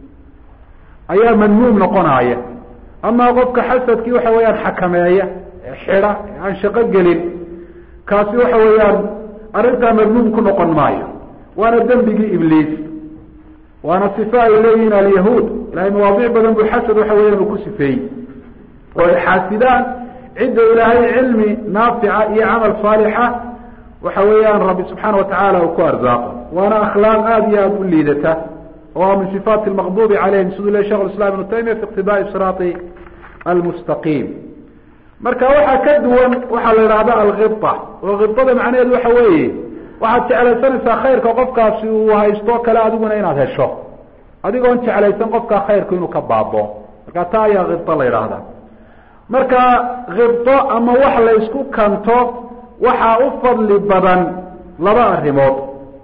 ayaa madmuum noqonaya ama qofka xasadkii waxa weeyaan xakameeya xida aan shaqo gelin kaasi waxa weeyaan arrintaa madmuum ku noqon maayo waana dembigii ibliis waana sifa ay leeyihiin alyahuud ilahay mawaadiic badan buu xasad waxa weeyaan uu ku sifeeyey oo ay xaasidaan cidda ilaahay cilmi naafica iyo camal saalixa waxa weeyaan rabbi subxaana watacaala uu ku arsaaqo waana akhlaaq aada iyo aada u liidata oo min sifaati lmaqdubi calayhim siduu le shekh islam ibnu taymiya fi iqtidaai siraati almustaqiim marka waxaa ka duwan waxaa la idhahda alkibta oo kibtada macnaheedu waxa weeye waxaad jeclaysanaysaa khayrka qofkaasi uu haysto kale adiguna inaad hesho adigoon jeclaysan qofkaa khayrku inuu ka baabo marka taa ayaa kibto la yidhaahda marka kibto ama wax la isku kanto waxaa u fadli badan laba arrimood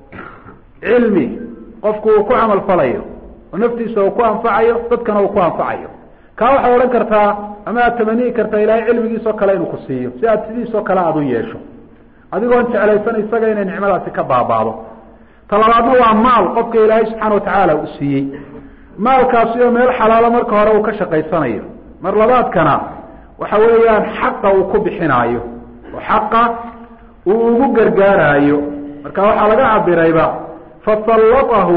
cilmi qofku uu ku camal falayo oo naftiisa uu ku anfacayo dadkana uu ku anfacayo kaa waxaad odhan kartaa ama aad tamaniyi kartaa ilaahay cilmigiisoo kale inuu ku siiyo si aad sidiisoo kale aada u yeesho adigoon jeclaysan isaga inay nicmadaasi ka baabaado talabaadna waa maal qofka ilaahay subxaana watacaala uu siiyey maalkaasi oo meel xalaalo marka hore uu ka shaqaysanayo mar labaadkana waxa weeyaan xaqa uu ku bixinaayo oo xaqa uu ugu gargaaraayo marka waxaa laga cabirayba fasallatahu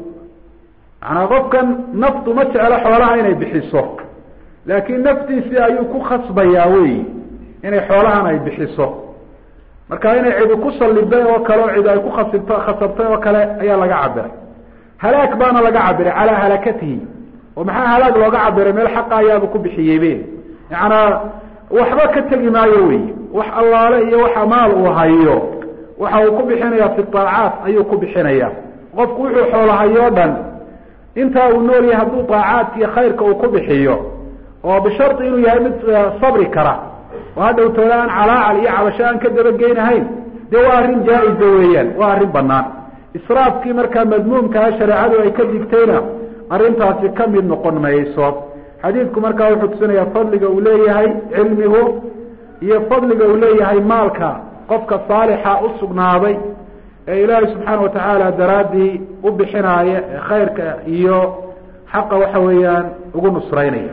manaa qofkan naftu ma jeclo xoolaha inay bixiso laakiin naftiisii ayuu ku khasbayaa weyi inay xoolahan ay bixiso marka inay cidi ku saliday oo kale oo cidi ay ku khasibto khasabtay oo kale ayaa laga cabiray halaag baana laga cabiray calaa halakatihi oo maxaa halaag looga cabiray meel xaqa ayaaba ku bixiyeybe yacanaa waxba ka tegi maayo wey wax allaale iyo waxa maal uu hayo waxa uu ku bixinaya fi aacaat ayuu ku bixinaya qofku wuxuu xoolahayoo dhan intaa uu nool yahay hadduu aacaadka iyo khayrka uu ku bixiyo oo bishari inuu yahay mid sabri kara oo hadhow toole aan calaacal iyo cabasho aan ka dabageynahayn dee waa arrin jaa-iza weeyaan waa arrin banaan israafkii markaa madmuumkaha shareecadu ay ka digtayna arrintaasi ka mid noqon mayso xadiidku markaa wuxuu tusinayaa fadliga uu leeyahay cilmigu iyo fadliga uu leeyahay maalka qofka saalixa u sugnaaday ee ilaahay subxaana watacaala daraaddii u bixinaaya ee khayrka iyo xaqa waxa weeyaan ugu nusraynaya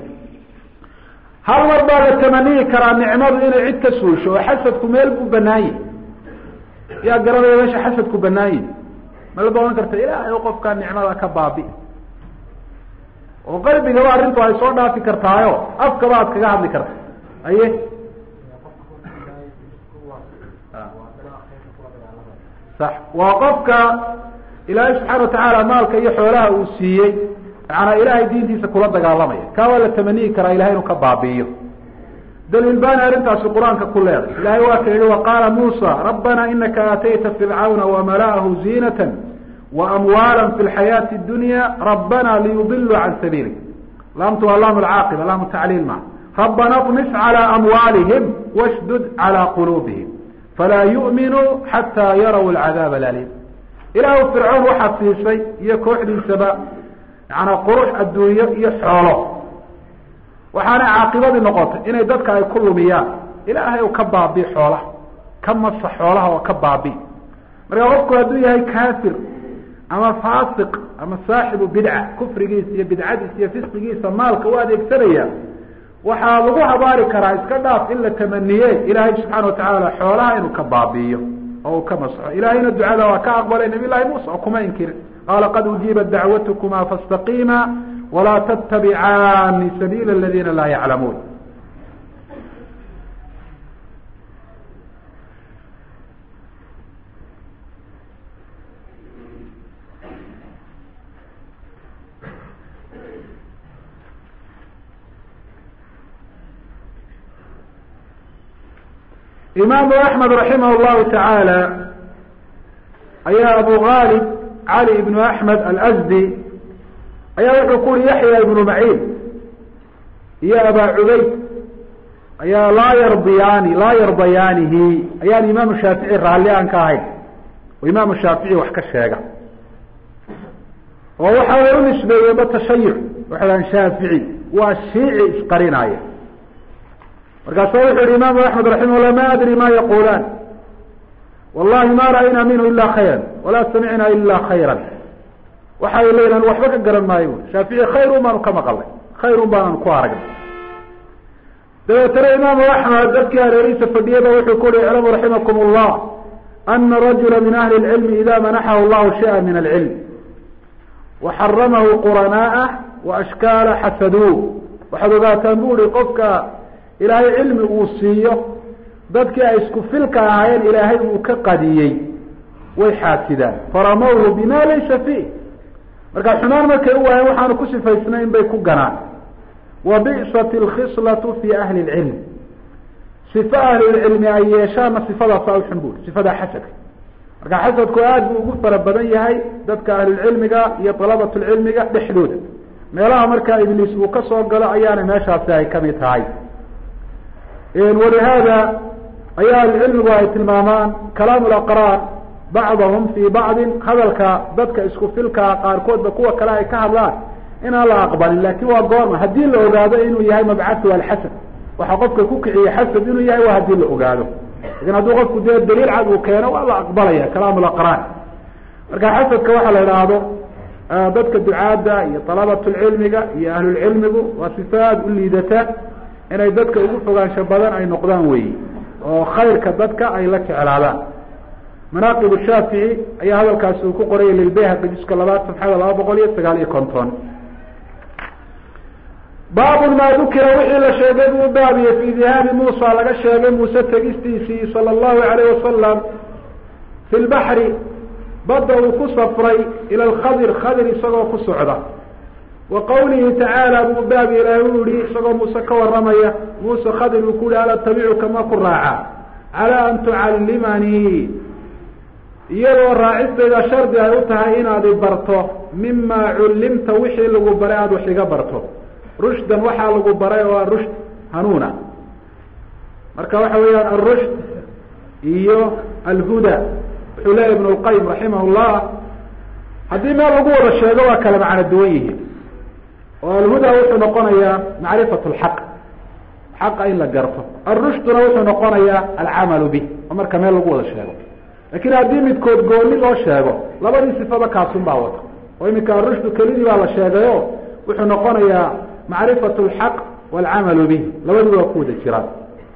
hal mar baa la tamaniyi karaa nicmadu inay cid ka suusho oo xasadku meel buu banaan yahi yaa garanaya meesha xasadku banaan yahi mala ba ohan karta ilaahay qofkaa nicmada ka baabi oo qalbigaba arrintu ay soo dhaafi kartaayo afkaba aad kaga hadli karta aye sax waa qofka ilaahay subxaana watacaala maalka iyo xoolaha uu siiyey macanaa ilaahay diintiisa kula dagaalamaya kaa waa la tamaniyi karaa ilahay inuu ka baabi'iyo daliil baana arrintaasi qur-aanka ku leeday ilahay waa ka yihi waqaala muusa rabbana inaka aatayta fircawna wamala'ahu ziinata waamwaala fi lxayaati dunya rabbana liyudiluu can sabiilik laamtu waa laam lcaaqiba laamu tacliil ma rabbana طmis calى amwaalihim washdud calى quluubihim falaa yu'minuu xataa yaraw alcadaab alalim ilaahu fircoon waxaad siisay iyo kooxdiisaba yaana qurux adduunyo iyo xoolo waxaana caaqibadii noqotay inay dadka ay ku lumiyaan ilaahay u ka baabi xoolaha ka masa xoolaha oo ka baabi marka qofku hadduu yahay kaafir ama faasiq ama saaxibu bidca kufrigiisa iyo bidcadiisa iyo fisqigiisa maalka u adeegsanaya waxaa lagu habaari karaa iska dhaaf in la tamaniye ilaahay subxaana watacaala xoolaha inuu ka baabi'iyo oo uu ka masxo ilaahayna ducada waa ka aqbalay nabiy llahi muusa oo kuma inkirin qaala qad ujiibat dacwatkuma faاstaqiima walaa tattabicaani sabiila aladina laa yaclamuun imaamu axmed raximah llahu tacaala ayaa abu gaalib cali ibnu axmed alsdi ayaa wuxuu ku uri yaxya ibnu maciin iyo abaa cubayd ayaa laa yardiyaani laa yardayaanihi ayaan imaamu shaafici raalli aan ka ahayn oo imaamu shaafici wax ka sheega oo waxa way u nisbeeyeenba tashayuc waxay dhahan shaafici waa shiici isqarinaya markaasu wuxu yihi imaamu axmed raximah llah ma adri ma yaqulaan wallahi ma ra'aynaa minhu ila khayra walaa samicnaa ila khayra waxay leeyihan waxba ka garan maayo shaafici khayrun baanu ka maqalnay khayrun baanaan ku aragnay dabeetana imaamu axmed dadkii hareerihiisa fadhiyaba wuxuu ku uhi iclamu raximakum llah ana rajula min ahli lcilmi ida manaxahu llahu shaya min alcilm waxaramahu quranaa'ah waashkaala xasaduuh waxaad ogaataan bu uhi qofka ilaahay cilmi uu siiyo dadkii ay isku filka ahaayeen ilaahay uu ka qadiyey way xaasidaan faramawhu bima laysa fiih marka xumaan markay u waayeen waxaanu ku sifaysnayn bay ku ganaan wa bi'sat alkhislatu fi ahli lcilm sifa ahlilcilmi ay yeeshaanna sifadaasa uxun bu sifada xasadka marka xasadku aada buu ugu fara badan yahay dadka ahlulcilmiga iyo dalabat lcilmiga dhexdooda meelaha markaa ibliis uu ka soo galo ayaana meeshaasi ay kamid tahay walihaada ayaa ahlucilmigu ay tilmaamaan kalaamu laqraan bacdahum fii bacdin hadalka dadka isku filkaa qaarkoodba kuwa kale ay ka hadlaan inaan la aqbalin lakin waa goorma haddii la ogaado inuu yahay mabcatu alxasad waxa qofka ku kiciye xasad inuu yahay waa haddii la ogaado lakin hadduu qofku dee daliil cad uu keeno waa la aqbalaya kalaamu laqraan marka xasadka waxaa la idhaahdo dadka ducaadda iyo dalabatulcilmiga iyo ahlulcilmigu waa sifa aada u liidata inay dadka ugu fogaansho badan ay noqdaan weyi oo khayrka dadka ay la jeclaadaan manaaqib shaafici ayaa hadalkaasi uu ku qoraya lilbayhaqi juska labaad safxada laba boqol iyo sagaal iyo konton baabun maa dukira wixii la sheegay buu baabiye fii dihaabi muusa laga sheegay muuse tegistiisii sala allahu alayh wasalam fi lbaxri badda uu ku safray ila alkhadir khadir isagoo ku socda wa qawlihi tacaala buu baabi ilaahay u yihi isagoo muuse ka waramaya muuse khadir uu ku yihi ala tabicuka ma ku raaca calaa an tucallimanii iyadoo raacistayda shardi ay u tahay inaad i barto mima cullimta wixii lagu baray aada wax iga barto rushdan waxaa lagu baray oo arushd hanuuna marka waxa weeyaan arushd iyo alhuda wuxuu leeyahy ibn lqayim raximah llah haddii meel lagu wada sheego waa kala macno duwan yihiin oo alhuda wuxuu noqonayaa macrifat lxaq xaqa in la garto arushduna wuxuu noqonayaa alcamalu bih oo marka meel lagu wada sheego lakin haddii midkood gooni loo sheego labadii sifaba kaasun baa wata oo iminka arushdu kelidii baa la sheegayo wuxuu noqonayaa macrifat lxaq walcamalu bih labadii waa ku wada jiraan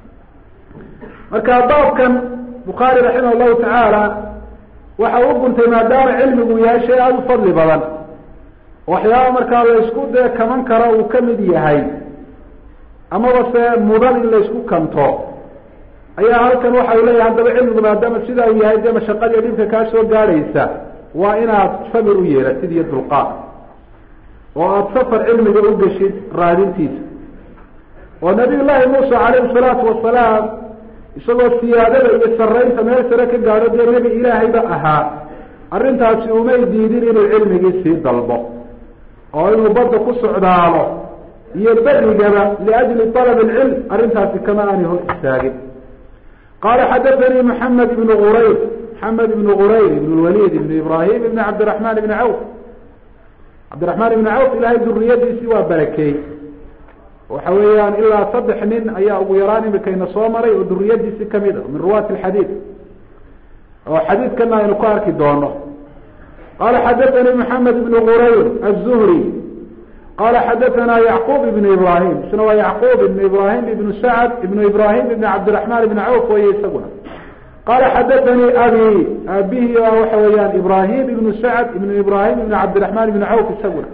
marka baabkan bukhaari raximah llahu tacaala waxa u guntay maadaama cilmigu yahay shay aada u fadli badan waxyaaba markaa la isku dee kaman karo uu kamid yahay amaba se mudan in la isku kanto ayaa halkan waxa u leeyahay haddaba cilmigu maadaama sidaa uu yahay dee mashaqadiiyo dhibka kaa soo gaadhaysa waa inaad samir u yeelatid iyo dulqaad oo aada safar cilmiga u geshid raadintiisa oo nabiy llaahi muusa calayhi salaatu wasalaam isagoo siyaadada iyo saraynta meel sare ka gaadho dee nebi ilaahayba ahaa arrintaasi umay diidin inuu cilmigii sii dalbo oo inuu badda ku socdaalo iyo berigaba liajli alab alcilm arrintaasi kama aanay hor istaagin qaala xadathanii maxamed ibnu qurayr maxamed ibnu qurayr ibn lwaliid ibn ibrahim ibn cabdiraxmaan ibni cawf cabdiraxmaan ibni cawf ilahay duriyadiisii waa barakeey waxa weeyaan ilaa saddex nin ayaa ugu yaraan imikayna soo maray oo duriyadiisii kamid a min ruwaati alxadiid oo xadiidkana aynu ku arki doono qala xadathanii maxamed ibn qurayr aلzuhri qala xadathana yacqub ibn ibrahim isna waa yacqub ibn ibrahim ibn sacd ibn ibrahim ibn cabdiraxmaan ibn cawf weye isaguna qala xadathanii abi abihi waxa weeyaan ibrahim ibn sacd ibn ibrahim ibn cabdiraxmaan ibn cawf isaguna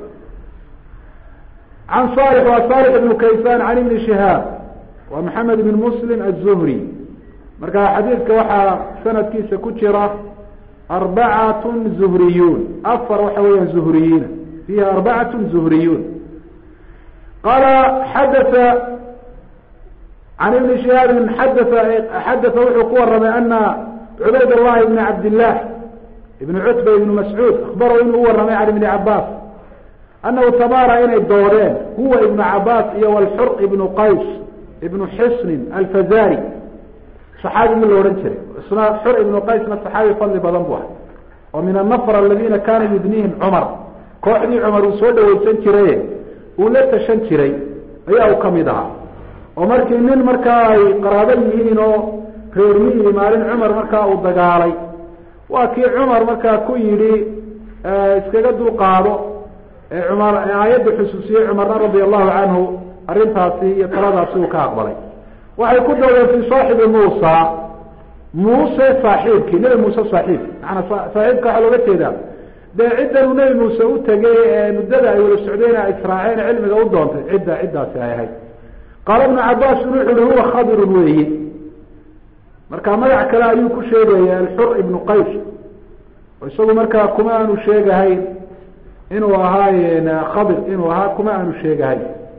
can salix waa salix ibn kaysan can ibni shihaab waa maxamed ibn muslim aلzuhri marka xadiidka waxaa sanadkiisa ku jira arbacat zuhriyuun afar waxa weeyaan zuhriyiina fiiha arbacat zuhriyuun qaala xadatha can ibni shihaabin xadaa xadaa wuxuu ku waramay ana cubayd allahi ibni cabdillaah ibn cutba ibn mascuud akhbarahu inuu u waramay can ibni cabaas anahu tamaara inay doodeen huwa ibnu cabaas iyo walxur ibnu qays ibnu xisnin alfazari saxaabigii la odhan jiray isna xur ibnu qaysna saxaabi fadli badan bu ah oo min annafr aladina kaana yudniihim cumar kooxdii cumar uu soo dhaweysan jiraye uu la tashan jiray ayaa uu kamid ahaa oo markii nin markaa ay qaraabo yihiin oo reermihii maalin cumar markaa uu dagaalay waa kii cumar markaa ku yidhi iskaga dulqaado cumar aayadda xusuusiyey cumarna radia allahu canhu arrintaasi iyo taladaasi uu ka aqbalay waxay ku doodeen fi saaxibi muusa muuse saaxiibkii nebi muuse saaxiibki maanaa saaxiibka waxaa looga jeedaa dee ciddan uu nebi muuse u tegay ee muddada ay wada socdeen ay israaceen cilmiga u doontay cidda ciddaasi ay ahayd qaala ibnu cabaasin wuxu uhi huwa khadirun weeyi marka magac kale ayuu ku sheegaya alxur ibnu qays oo isagu markaa kuma aanu sheegahayn inuu ahaay khadir inuu ahaa kuma aanu sheegahayn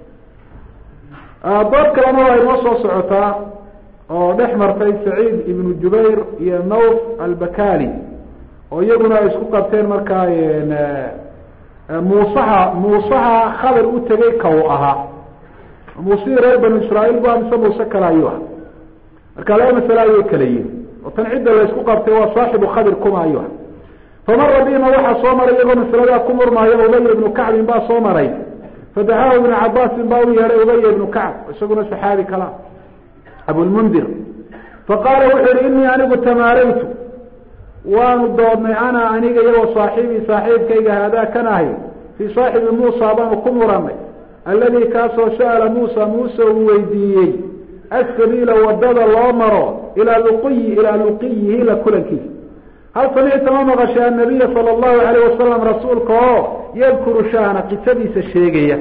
dood kalena waa inoo soo socotaa oo dhex martay saciid ibnu jubayr iyo nawf albakali oo iyaguna ay isku qabteen markaa muusaha muusaha khadir u tegay ka uu ahaa muusihii reer banu israail bu mise muuse kale ayuu ah marka laba masale ayay kala yihin oo tan cidda la isku qabtay waa saaxibu khadir kuma ayuu ah famara bihima waxaa soo maray iyagoo masaladaa ku murmaayo ubaya ibnu kacbin baa soo maray fadacaahu ibnu cabaasin baa u yeedhay ubaya ibnu kacb isaguna saxaabi kala abulmundir faqaala wuxuu yihi inii anigu tamaaraytu waanu doodnay ana aniga iyagoo saaxiibii saaxiibkayga haadaa kan ahay fii saaxibi muusa baanu ku muranay alladii kaasoo sa'ala muusa muuse uu weydiiyey asabiila wadada loo maro ilaa luqiyi ilaa luqiyihi la kulankiisa hal samicta ma maqashay annabiya sala allahu alayh wasalam rasuulka oo yadkuru shahna qisadiisa sheegaya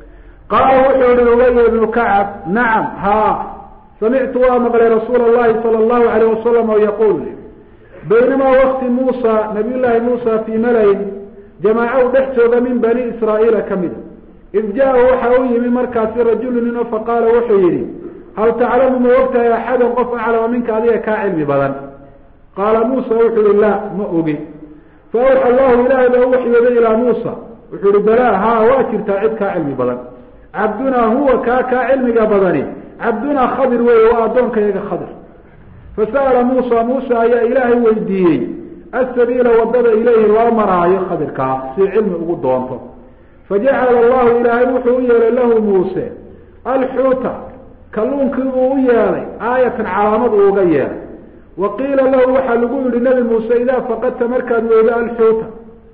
qaala wuxuu yihi ubaya ibnu kacab nacam haa samictu waa maqlay rasuula allahi sala allahu alayh wasalam oo yaquul baynamaa wakti muusa nabiy llaahi muusa fii malayin jamaaca u dhex jooga min bani israa'iila ka mida id jaa-u waxa u yimi markaasi rajulu nino faqaala wuxuu yihi hal taclamu ma ogtahay axadan qof aclama minka adiga kaa cilmi badan qaala muusa wuxuu yihi laa ma ogi fa awxa allahu ilaahay baa u waxyooday ilaa muusa wuxuu yihi balaa haa waa jirtaa cid kaa cilmi badan cabdunaa huwa kaa kaa cilmiga badani cabdunaa khadir weeye waa addoonkayaga khadir fasa'ala muusa muuse ayaa ilaahay weydiiyey asabiila wadada ilayhi loo maraayo khadirkaa si cilmi ugu doonto fajacala allahu ilaahay wuxuu u yeelay lahu muuse alxuuta kalluunkii uu u yeelay aayatan calaamad uu uga yeelay wa qiila lahu waxaa lagu yihi nebi muuse idaa faqadta markaad weydo alxuuta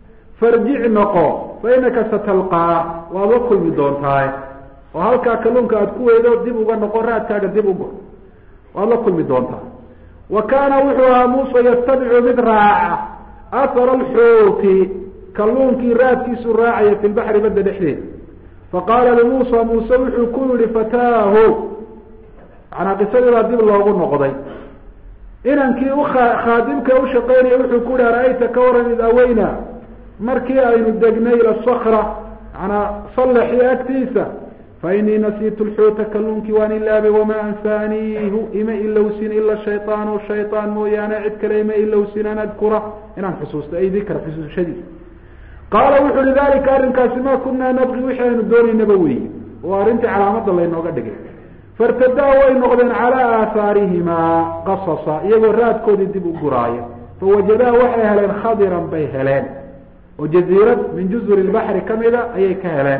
farjic noqo fa inaka satalqaa waad la kulmi doontaay oo halkaa kalluunka aad ku weydo dib uga noqo raadkaaga dib ugo waad la kulmi doontaa wa kaana wuxuu ahaa muuse yastabicu mid raaca ahara alxuuti kalluunkii raadkiisu raacaya fi lbaxri badda dhexdeeda faqaala limuusa muuse wuxuu ku yihi fataahu manaa qisadii baa dib loogu noqday inankii ukhaadimka ushaqeynaya wuxuu ku yihi ara-ayta ka waran id aweyna markii aynu degnay ila sakra manaa sallaxii agtiisa fainii nasiitu lxuuta kalluunkii waan ilaabay wamaa ansaaniihu ima ilowsin ila shayطaanu shayطaan mooyaane cid kale ima ilowsin an adkura inaan xusuusto ay dikra xusuushadiisa qaala wuxu uhi dalika arrinkaasi ma kunaa nabqi wixii aynu doonaynaba weeye oo arrintii calaamada laynooga dhigay fartadaa way noqdeen calaa aahaarihimaa qasasa iyagoo raadkoodii dib u guraaya fawajadaa waxay heleen khadiran bay heleen oo jaziirad min juzuri lbaxri kamida ayay ka heleen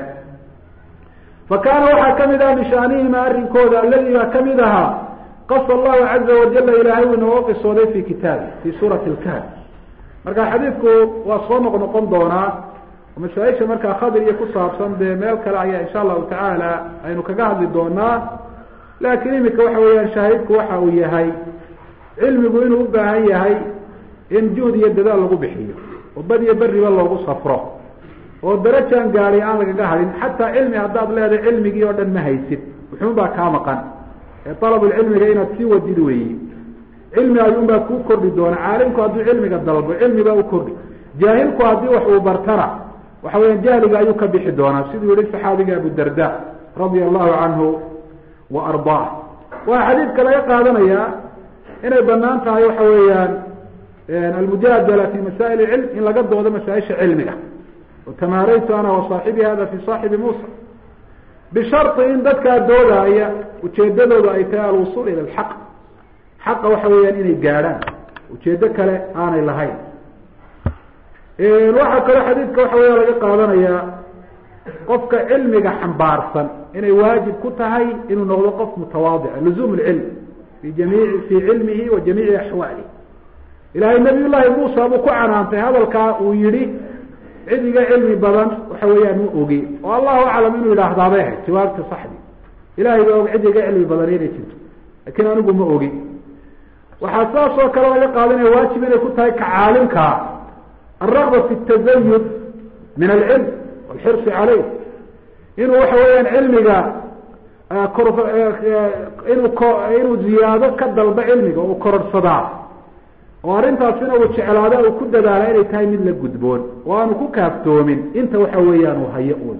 fa kaana waxaa kamid ah mishaanihima arrinkooda alladii baa kamid ahaa qasa allahu caza wajala ilaahay uu inooga qisooday fi kitaabi fi suurati lkahf marka xadiidku waa soo noq noqon doonaa masaaisha markaa khadir iyo ku saabsan dee meel kale ayaa insha allahu tacaala aynu kaga hadli doonaa laakiin imika waxa weeyaan shaahidku waxa uu yahay cilmigu inuu u baahan yahay in juhd iyo dadaal lagu bixiyo oo bad iyo beriba loogu safro oo darajaan gaadi aan lagaga hadin xataa cilmi haddaad leedahay cilmigii oo dhan ma haysid wuxuun baa kaa maqan ee dalabulcilmiga inaad sii wadid weeye cilmi ayuunbaa kuu kordhi doona caalimku hadduu cilmiga dalbo cilmi baa u kordhi jaahilku haddii wax uu bartana waxa weeyaan jahliga ayuu ka bixi doonaa siduu yihi saxaabiga abu darda radia allahu canhu wa ardaah waa xadiidka laga qaadanayaa inay banaan tahay waxa weeyaan almujaadala fi masaa'il cilm in laga doodo masaaisha cilmiga tamaaraytu ana wasaaxibi hada fi saaxibi muusa bishari in dadkaa doodaaya ujeedadoodu ay tahay alwusul ila alxaq xaqa waxa weeyaan inay gaadhaan ujeedo kale aanay lahayn waxaa kaloo xadiidka waxa weya laga qaadanayaa qofka cilmiga xambaarsan inay waajib ku tahay inuu noqdo qof mutawaadica luzum lcilm fi jamiici fi cilmihi wa jamiici axwaalihi ilahay nabiy llahi muusa buu ku canaantay hadalkaa uu yihi cid iga cilmi badan waxa weeyaan ma ogi oo allahu aclam inuu yidhaahdaabay ahayd jawaabta saxdi ilahay baa og cid iga cilmi badan inay jirto lakin anigu ma ogi waxaa saas oo kale laga qaadanaya waajib inay ku tahay ka caalimkaa alragba fi tazayud min alcilm walxirsi caleyh inuu waxa weeyaan cilmiga kor inuu ko inuu ziyaado ka dalba cilmiga uu kororhsadaa oo arrintaasina uu jeclaado uu ku dadaala inay tahay mid la gudboon oo aanu ku kaaftoomin inta waxa weeyaan uu hayo un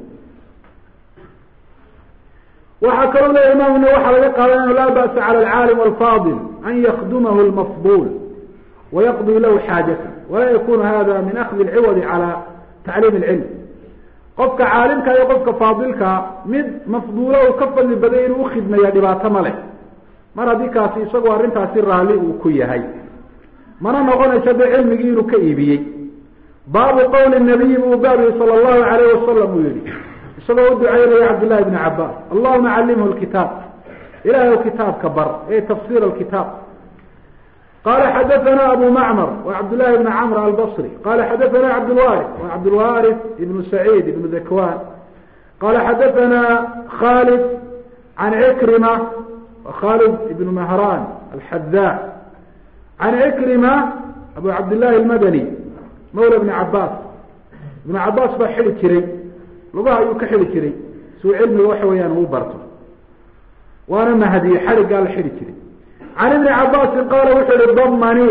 waxaa kaloo leya imaamuna waxaa laga qaadanaya laa ba'sa cala alcaalim alfaadil an yakdumahu lmafdul wayaqdii lahu xaajata walaa yakunu hada min akdi lciwadi cala tacliim alcilm qofka caalimka iyo qofka faadilkaa mid mafduulo uu ka fadli baday inuu ukhidmeeya dhibaato ma leh mar haddii kaasi isagoo arrintaasi raalli uu ku yahay mana noqonayso de cilmigii inuu ka iibiyey baabu qowli nabiyi buu baabiyi sala allahu alayh wasalam uu yihi isagoo u ducaynaya cabdillahi bni cabaas allahuma callimhu lkitaab ilahay o kitaabka bar e tafsir alkitaab qala xadathana abu macmar wa cabdillahi bni camr albasri qala xadathana cabdlwaris wa cabdlwaris ibnu saciid ibnu dakwan qala xadathana khalid can cikrima wa khalid ibnu mahran alxadaa can cikrima abu cabdillahi almadani mawla bni cabaas ibnu cabaas baa xidi jiray lugaha ayuu ka xidi jiray suu cilmiga waxa weeyaan uu barto waana mahadiye xadhiggaa la xidi jiray can ibni cabaasin qaala wuxuu yihi damani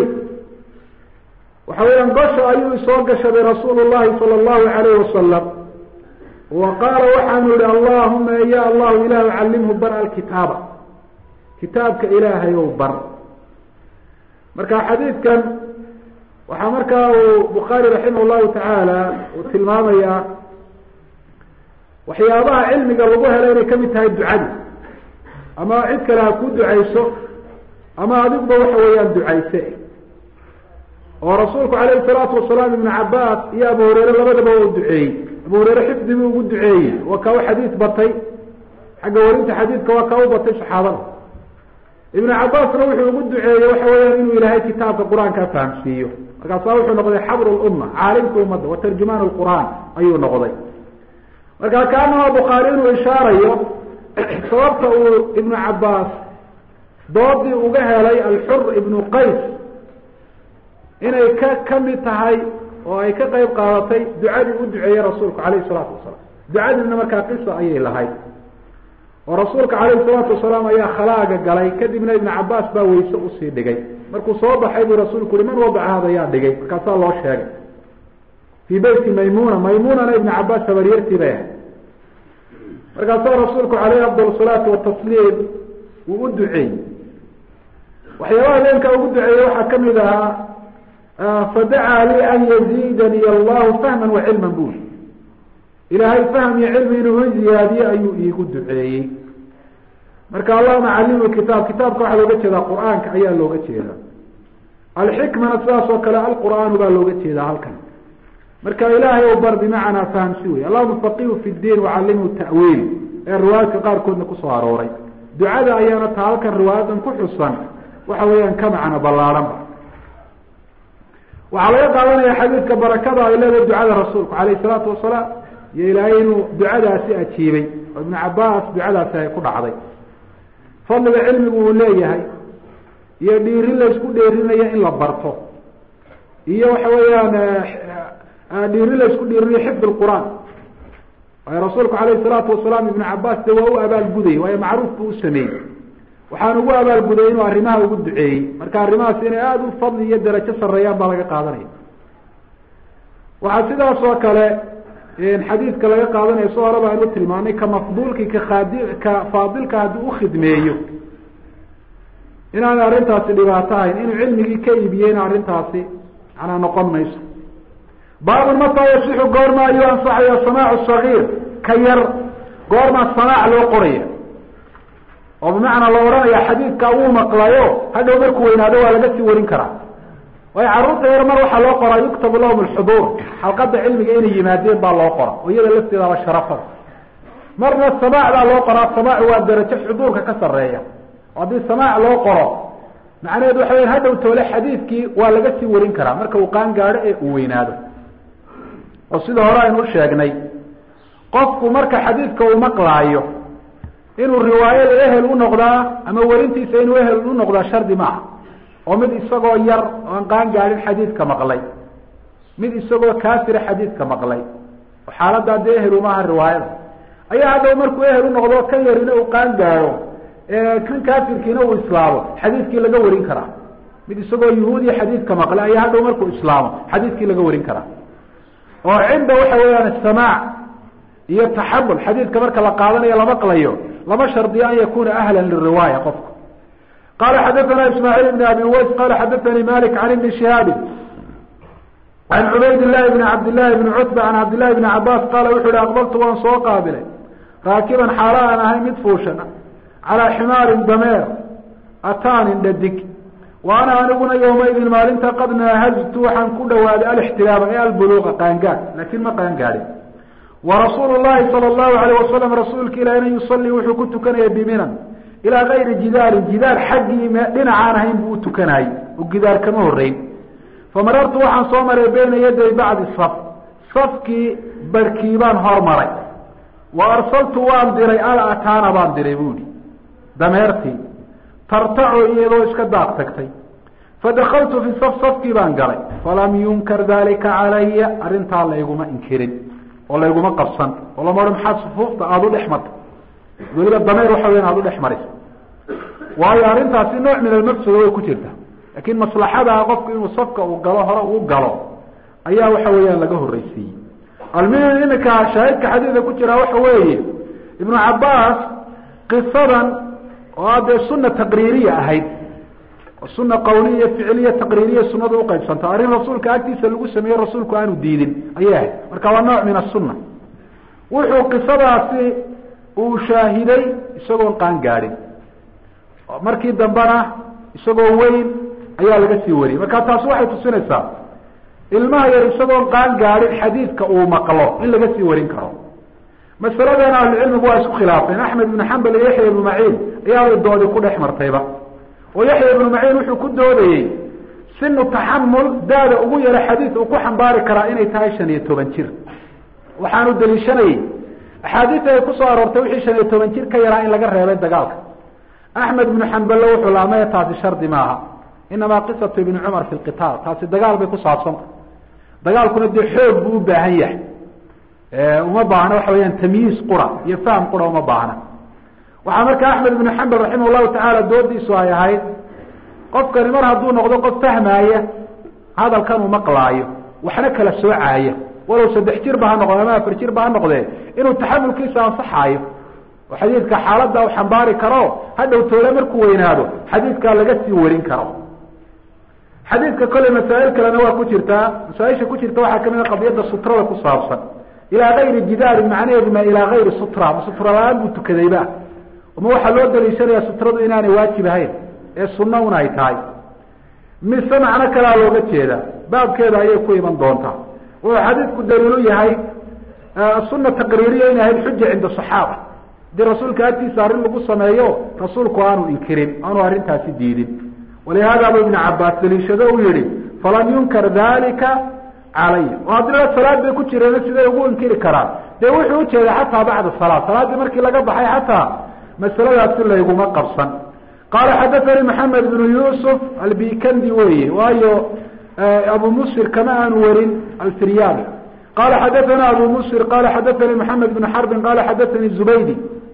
waxa weeyaan gosha ayuu isoo gashaday rasuulu llahi sala allahu alayh wasalam wa qaala waxaanu yihi allahuma ya allahu ilahu callimhu bar alkitaaba kitaabka ilaahay ow bar marka xadiidkan waxaa markaa uu bukhaari raximah llahu tacaala uu tilmaamayaa waxyaabaha cilmiga lagu helo inay kamid tahay ducadi ama cid kale ha ku ducayso ama adiguba waxa weeyaan ducayse oo rasuulku calayhi salaatu wasalaam ibnu cabaas iyo abu hureyre labadaba waa u duceeyey abu hureyre xifdi buu ugu duceeyey waa kaa u xadiid batay xagga warinta xadiidka waa kaa u batay saxaabada ibnu cabaasna wuxuu ugu duceeyey waxa weeyaan inuu ilaahay kitaabka qur-aankaa fahamsiiyo markaasaa wuxuu noqday xabru lumma caalimka ummadda wa tarjumaan lqur'aan ayuu noqday marka kaanaha bukhaari inuu ishaarayo sababta uu ibnu cabaas doodii uga helay alxur ibnu qays inay ka kamid tahay oo ay ka qeyb qaadatay ducadii u duceeyey rasuulku calayhi salaatu wasalaam ducadiina markaa qisa ayay lahayd oo rasuulka calayhi salaatu wasalaam ayaa khalaaga galay kadibna ibnu cabaas baa weyse usii dhigay markuu soo baxay buu rasuulku uhi man wadaca hada yaa dhigay markaasaa loo sheegay fii beyti maymuna maymunana ibnu cabaas habaryartii bay ahayd markaasaa rasuulku caleyhi afdal salaatu watasliim wuu u duceeyey waxyaabaha habeenkaa ugu duceeyey waxaa kamid ahaa fadacaa lii an yaziidani allahu fahman wa cilman buli ilaahay fahm iyo cilmi inuu i ziyaadiye ayuu iigu duceeyey marka allahuma callimhu kitaab kitaabka waxaa looga jeedaa qur-aanka ayaa looga jeedaa alxikmana sidaas oo kale alqur'aanu baa looga jeedaa halkan marka ilaahay ou bar bimacnaa fahamsi wey allahuma faqihu fi ddiin wacallimhu ta'wiil ee riwaayadka qaarkoodna kusoo arooray ducada ayaana taa halkan riwaayadan ku xusan waxa weeyaan ka macno ballaaranba waxaa laga qaadanaya xadiidka barakada ay leedahay ducada rasuulku calayhi salaatu wasalaam iyo ilaahay inuu ducadaasi ajiibay oo ibnu cabaas ducadaasi ay ku dhacday fadliga cilmigu uu leeyahay iyo dhiirin la isku dheerinaya in la barto iyo waxa weeyaan dhiirin la isku dhiirinayo xifd lqur'aan waayo rasuulku calayhi salaatu wasalaam ibnu cabaas de waa u abaalgudayy waayo macruuf buu u sameeyey waxaan ugu abaalguday inuu arrimaha ugu duceeyey marka arrimahaas inay aada u fadli iyo darajo sareeyaan baa laga qaadanaya waxaa sidaas oo kale xadiidka laga qaadanaya so horeba aynu tilmaanay ka mafduulki ka khaadi ka faadilka haddii ukhidmeeyo inaana arrintaasi dhibaato ahayn inuu cilmigii ka iibiyeyna arrintaasi manaa noqon mayso baabun mataa yasixu goorma ayuu ansaxaya samaacu sagiir ka yar goormaa samaac loo qoraya oo bimacnaa la odhanaya xadiidkaa wuu maqlayo hadhow markuu weynaado waa laga sii warin karaa waayo carruurta yar mar waxaa loo qoraa yuktabu lahum alxuduur xalqadda cilmiga inay yimaadeen baa loo qora oo iyada lafteedaba sharafada marna samaac baa loo qoraa samaac waa darajo xuduurka ka sarreeya oo haddii samaac loo qoro macnaheedu waxa weya hadhow toole xadiidkii waa laga sii warin karaa marka uu qaan gaadho ee uu weynaado oo sida hore aynu u sheegnay qofku marka xadiidka uu maqlaayo inuu riwaayada ehel u noqdaa ama werintiisa inuu ehel u noqdaa shardi maaha oo mid isagoo yar oan qaan gaadhin xadiidka maqlay mid isagoo kaafira xadiidka maqlay oo xaaladdaa dee ehel umaaha riwaayada ayaa hadhow markuu ehel u noqdo kan yarina uu qaan gaadho kan kaafirkiina uu islaamo xadiidkii laga warin karaa mid isagoo yuhuudiya xadiidka maqlay ayaa hadhow markuu islaamo xadiidkii laga warin karaa oo cinda waxa weeyaan samaac iyo taxamul xadiidka marka la qaadanayo la maqlayo lama shardiyo an yakuna ahla liriwaaya qofku qala xadathana ismaaciil ibn abi uways qala xadathanii malik can ibni shihaabi can cubayd llahi bni cabdillahi bni cutba can cabdillahi bni cabaas qaala wuxu uhi aqbaltu waan soo qaabilay raakiban xaalo aan ahay mid fuushan calaa ximaarin dameer ataanin dhadig wa ana aniguna yawmaydin maalinta qad naahajtu waxaan ku dhawaaday alixtilaama ee albuluuqa qaangaad laakiin ma qaangaadhin warasuulu llahi sala allahu alayh wasalam rasuulka ilahina yusalii wuxuu ku tukanaya biminan ilaa gayri jidaarin jidaar xaggii dhinacaan ahayn buu u tukanaayey oo gidaar kama horeyn famarartu waxaan soo maray bayna yaday bacdi saf safkii barkii baan hormaray wa arsaltu waan diray al ataana baan diray buuhi dameertii tartaco iyadoo iska daaq tagtay fadakaltu fi saf safkii baan galay falam yunkar dalika calaya arrintaa layguma inkirin oo layguma qabsan oo lama odhan maxaad sufuufta aada u dhex marta weliba dameer waxa weyan aada u dhex maraysa waayo arrintaasi nooc min almafsada way ku jirta laakiin maslaxadaa qofku inuu safka uu galo hore uu galo ayaa waxa weeyaan laga horreysiiyey almuhim iminka shaahidka xadiidka ku jiraa waxa weeye ibnu cabaas qisadan oo a dee suna taqriiriya ahayd suna qawliya iyo ficiliya taqriiriya sunadu uqaybsanta arrin rasuulka agtiisa lagu sameeyey rasuulku aanu diidin ayay ahayd marka waa nooc min asunna wuxuu qisadaasi uu shaahiday isagoon qaan gaadhin markii dambena isagoo weyn ayaa laga sii wariyey marka taasi waxay tusinaysaa ilmaha yar isagoon qaan gaadhin xadiidka uu maqlo in laga sii warin karo masaladeena ahlucilmigu waa isku khilaafeen axmed ibnu xambal iyo yaxya ibnu maciin ayaabay doodi ku dhex martayba oo yaxya ibnu maciin wuxuu ku doodayey sinu taxamul daada ugu yaro xadiid uu ku xambaari karaa inay tahay shan iyo toban jir waxaanu daliishanayey axaadiista ay kusoo aroortay wixii shan iyo toban jir ka yaraa in laga reebay dagaalka axmed ibnu xamballe wuxuu laamaya taasi shardi maaha inamaa qisatu ibni cumar fi lqitaal taasi dagaal bay ku saabsanta dagaalkuna dee xoog buu u baahan yahay uma baahna waxa weyaan tamyiis qura iyo faham qura uma baahna waxaa marka axmed ibnu xambal raximah llahu tacaala doodiisu ay ahayd qofkani mar hadduu noqdo qof fahmaaya hadalkan uu maqlaayo waxna kala soocaaya walow saddex jir ba ha noqde ama afar jir ba ha noqdee inuu taxamulkiisa ansaxaayo oo xadiidka xaaladda u xambaari karo hadhow toole markuu weynaado xadiidkaa laga sii warin karo xadiidka kolley masaa'il kalena waa ku jirtaa masaaisha ku jirta waxaa kamid a qadiyadda sutrada ku saabsan ilaa gayri jidaarin macnaheedu ma ilaa gayri sutra ma sutra la-aan buu tukadayba ma waxaa loo daliishanaya sutradu inaanay waajib ahayn ee sunna un ay tahay mise macno kalaa looga jeeda baabkeeda ayay ku iman doontaa wuxuu xadiidku daliilu yahay sunna taqriiriya inay ahayd xuja cinda saxaaba hadii rasuulka agtiisa arrin lagu sameeyo rasuulku aanu inkirin aanu arrintaasi diidin walihaadaba ibnu cabaas daliishado uu yihi falam yunkar dalika calaya oo haddii la salaad bay ku jireen siday ugu inkiri karaan dee wuxuu ujeeda xataa bacda salaa salaaddii markii laga baxay xataa masaladaasi layguma qabsan qaala xadathanii maxamed bnu yuusuf albikandi weye waayo abu musir kama aanu warin alfiryabi qala xadathana abu musir qala xadathanii maxamed bn xarbin qala xadathanii zubaydi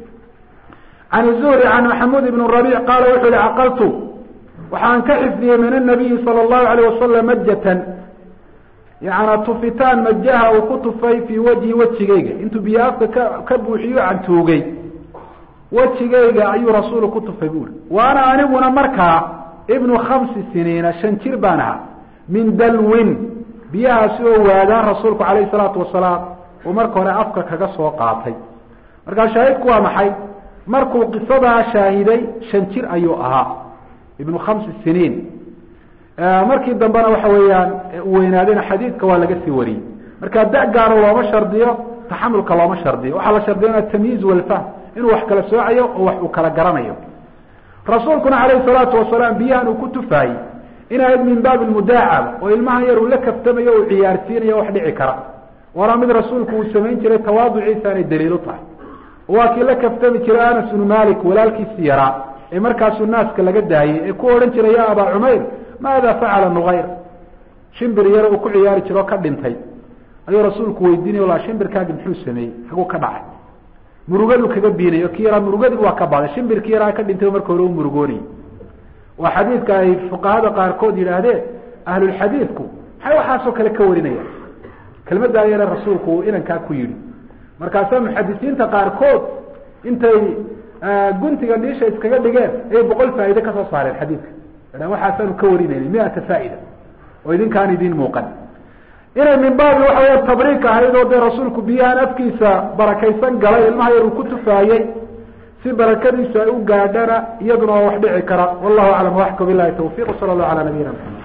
can zuhri can maxamuud ibn rabic qaala wuxuu yihi caqaltu waxaan ka xifdiyey min anabiyi sala allahu alayh wasalam majatan yana tufitaan majaha uu ku tufay fii wajhi wejigayga intuu biyo afka ka ka buuxiyo cantuugay wejigayga ayuu rasuulu ku tufay buuri waana aniguna markaa ibnu khamsi siniina shan jir baan ahaa min dalwin biyahaasi oo waadaan rasuulku calayhi salaatu wasalaam uu marka hore afka kaga soo qaatay markaa shaahidku waa maxay markuu qisadaa shaahiday shan jir ayuu ahaa ibnu khamsi siniin markii dambena waxa weeyaan weynaadayna xadiidka waa laga sii wariyey marka da gaara looma shardiyo taxamulka looma shardiyo waxaa la shardiya atamyiiz walfahm inuu wax kala soocayo oo wax uu kala garanayo rasuulkuna calayhi salaatu wasalaam biyahan uu ku tufaayey inayd min baabi mudaacaba oo ilmahan yar uu la kaftamayo uu ciyaarsiinayo wax dhici kara waana mid rasuulku uu samayn jiray tawaaduciisa anay daliilu tahay waa kii la kaftami jiray anas bnu malik walaalkiisi yaraa ee markaasuu naaska laga daayey ee ku odhan jiray ya abaa cumayr maada facala nuayr shimbir yar uu ku ciyaari jiro o ka dhintay ayuu rasuulku weydiinay la shimbirkaagi muxuu sameeyey haguu ka dhacay murugadu kaga biinayo ki yaraa murugadiibu waa ka baday shimbirkii yaraa ka dhintay marka hore u murugoonayy waa xadiidka ay fuqahada qaarkood yidhaahdeen ahlulxadiidku maxay waxaasoo kale ka warinayaan kelmadaa yare rasuulku uu inankaa ku yidhi markaasaa muxadisiinta qaarkood intay guntiga dhiisha iskaga dhigeen ayay boqol faaide kasoo saareen xadiidka waxaasaanu ka warinayna miata faaida oo idinkaan idin muuqan inay min baabi waxa weya tabriik ahayd oo dee rasuulku biyahan afkiisa barakaysan galay ilmaha yar uu ku tufaayey si barakadiisu ay u gaadhana iyaduna waa wax dhici kara wallahu aclam waxka bilahi tawfiq sala allahu ala nabiyina maxamed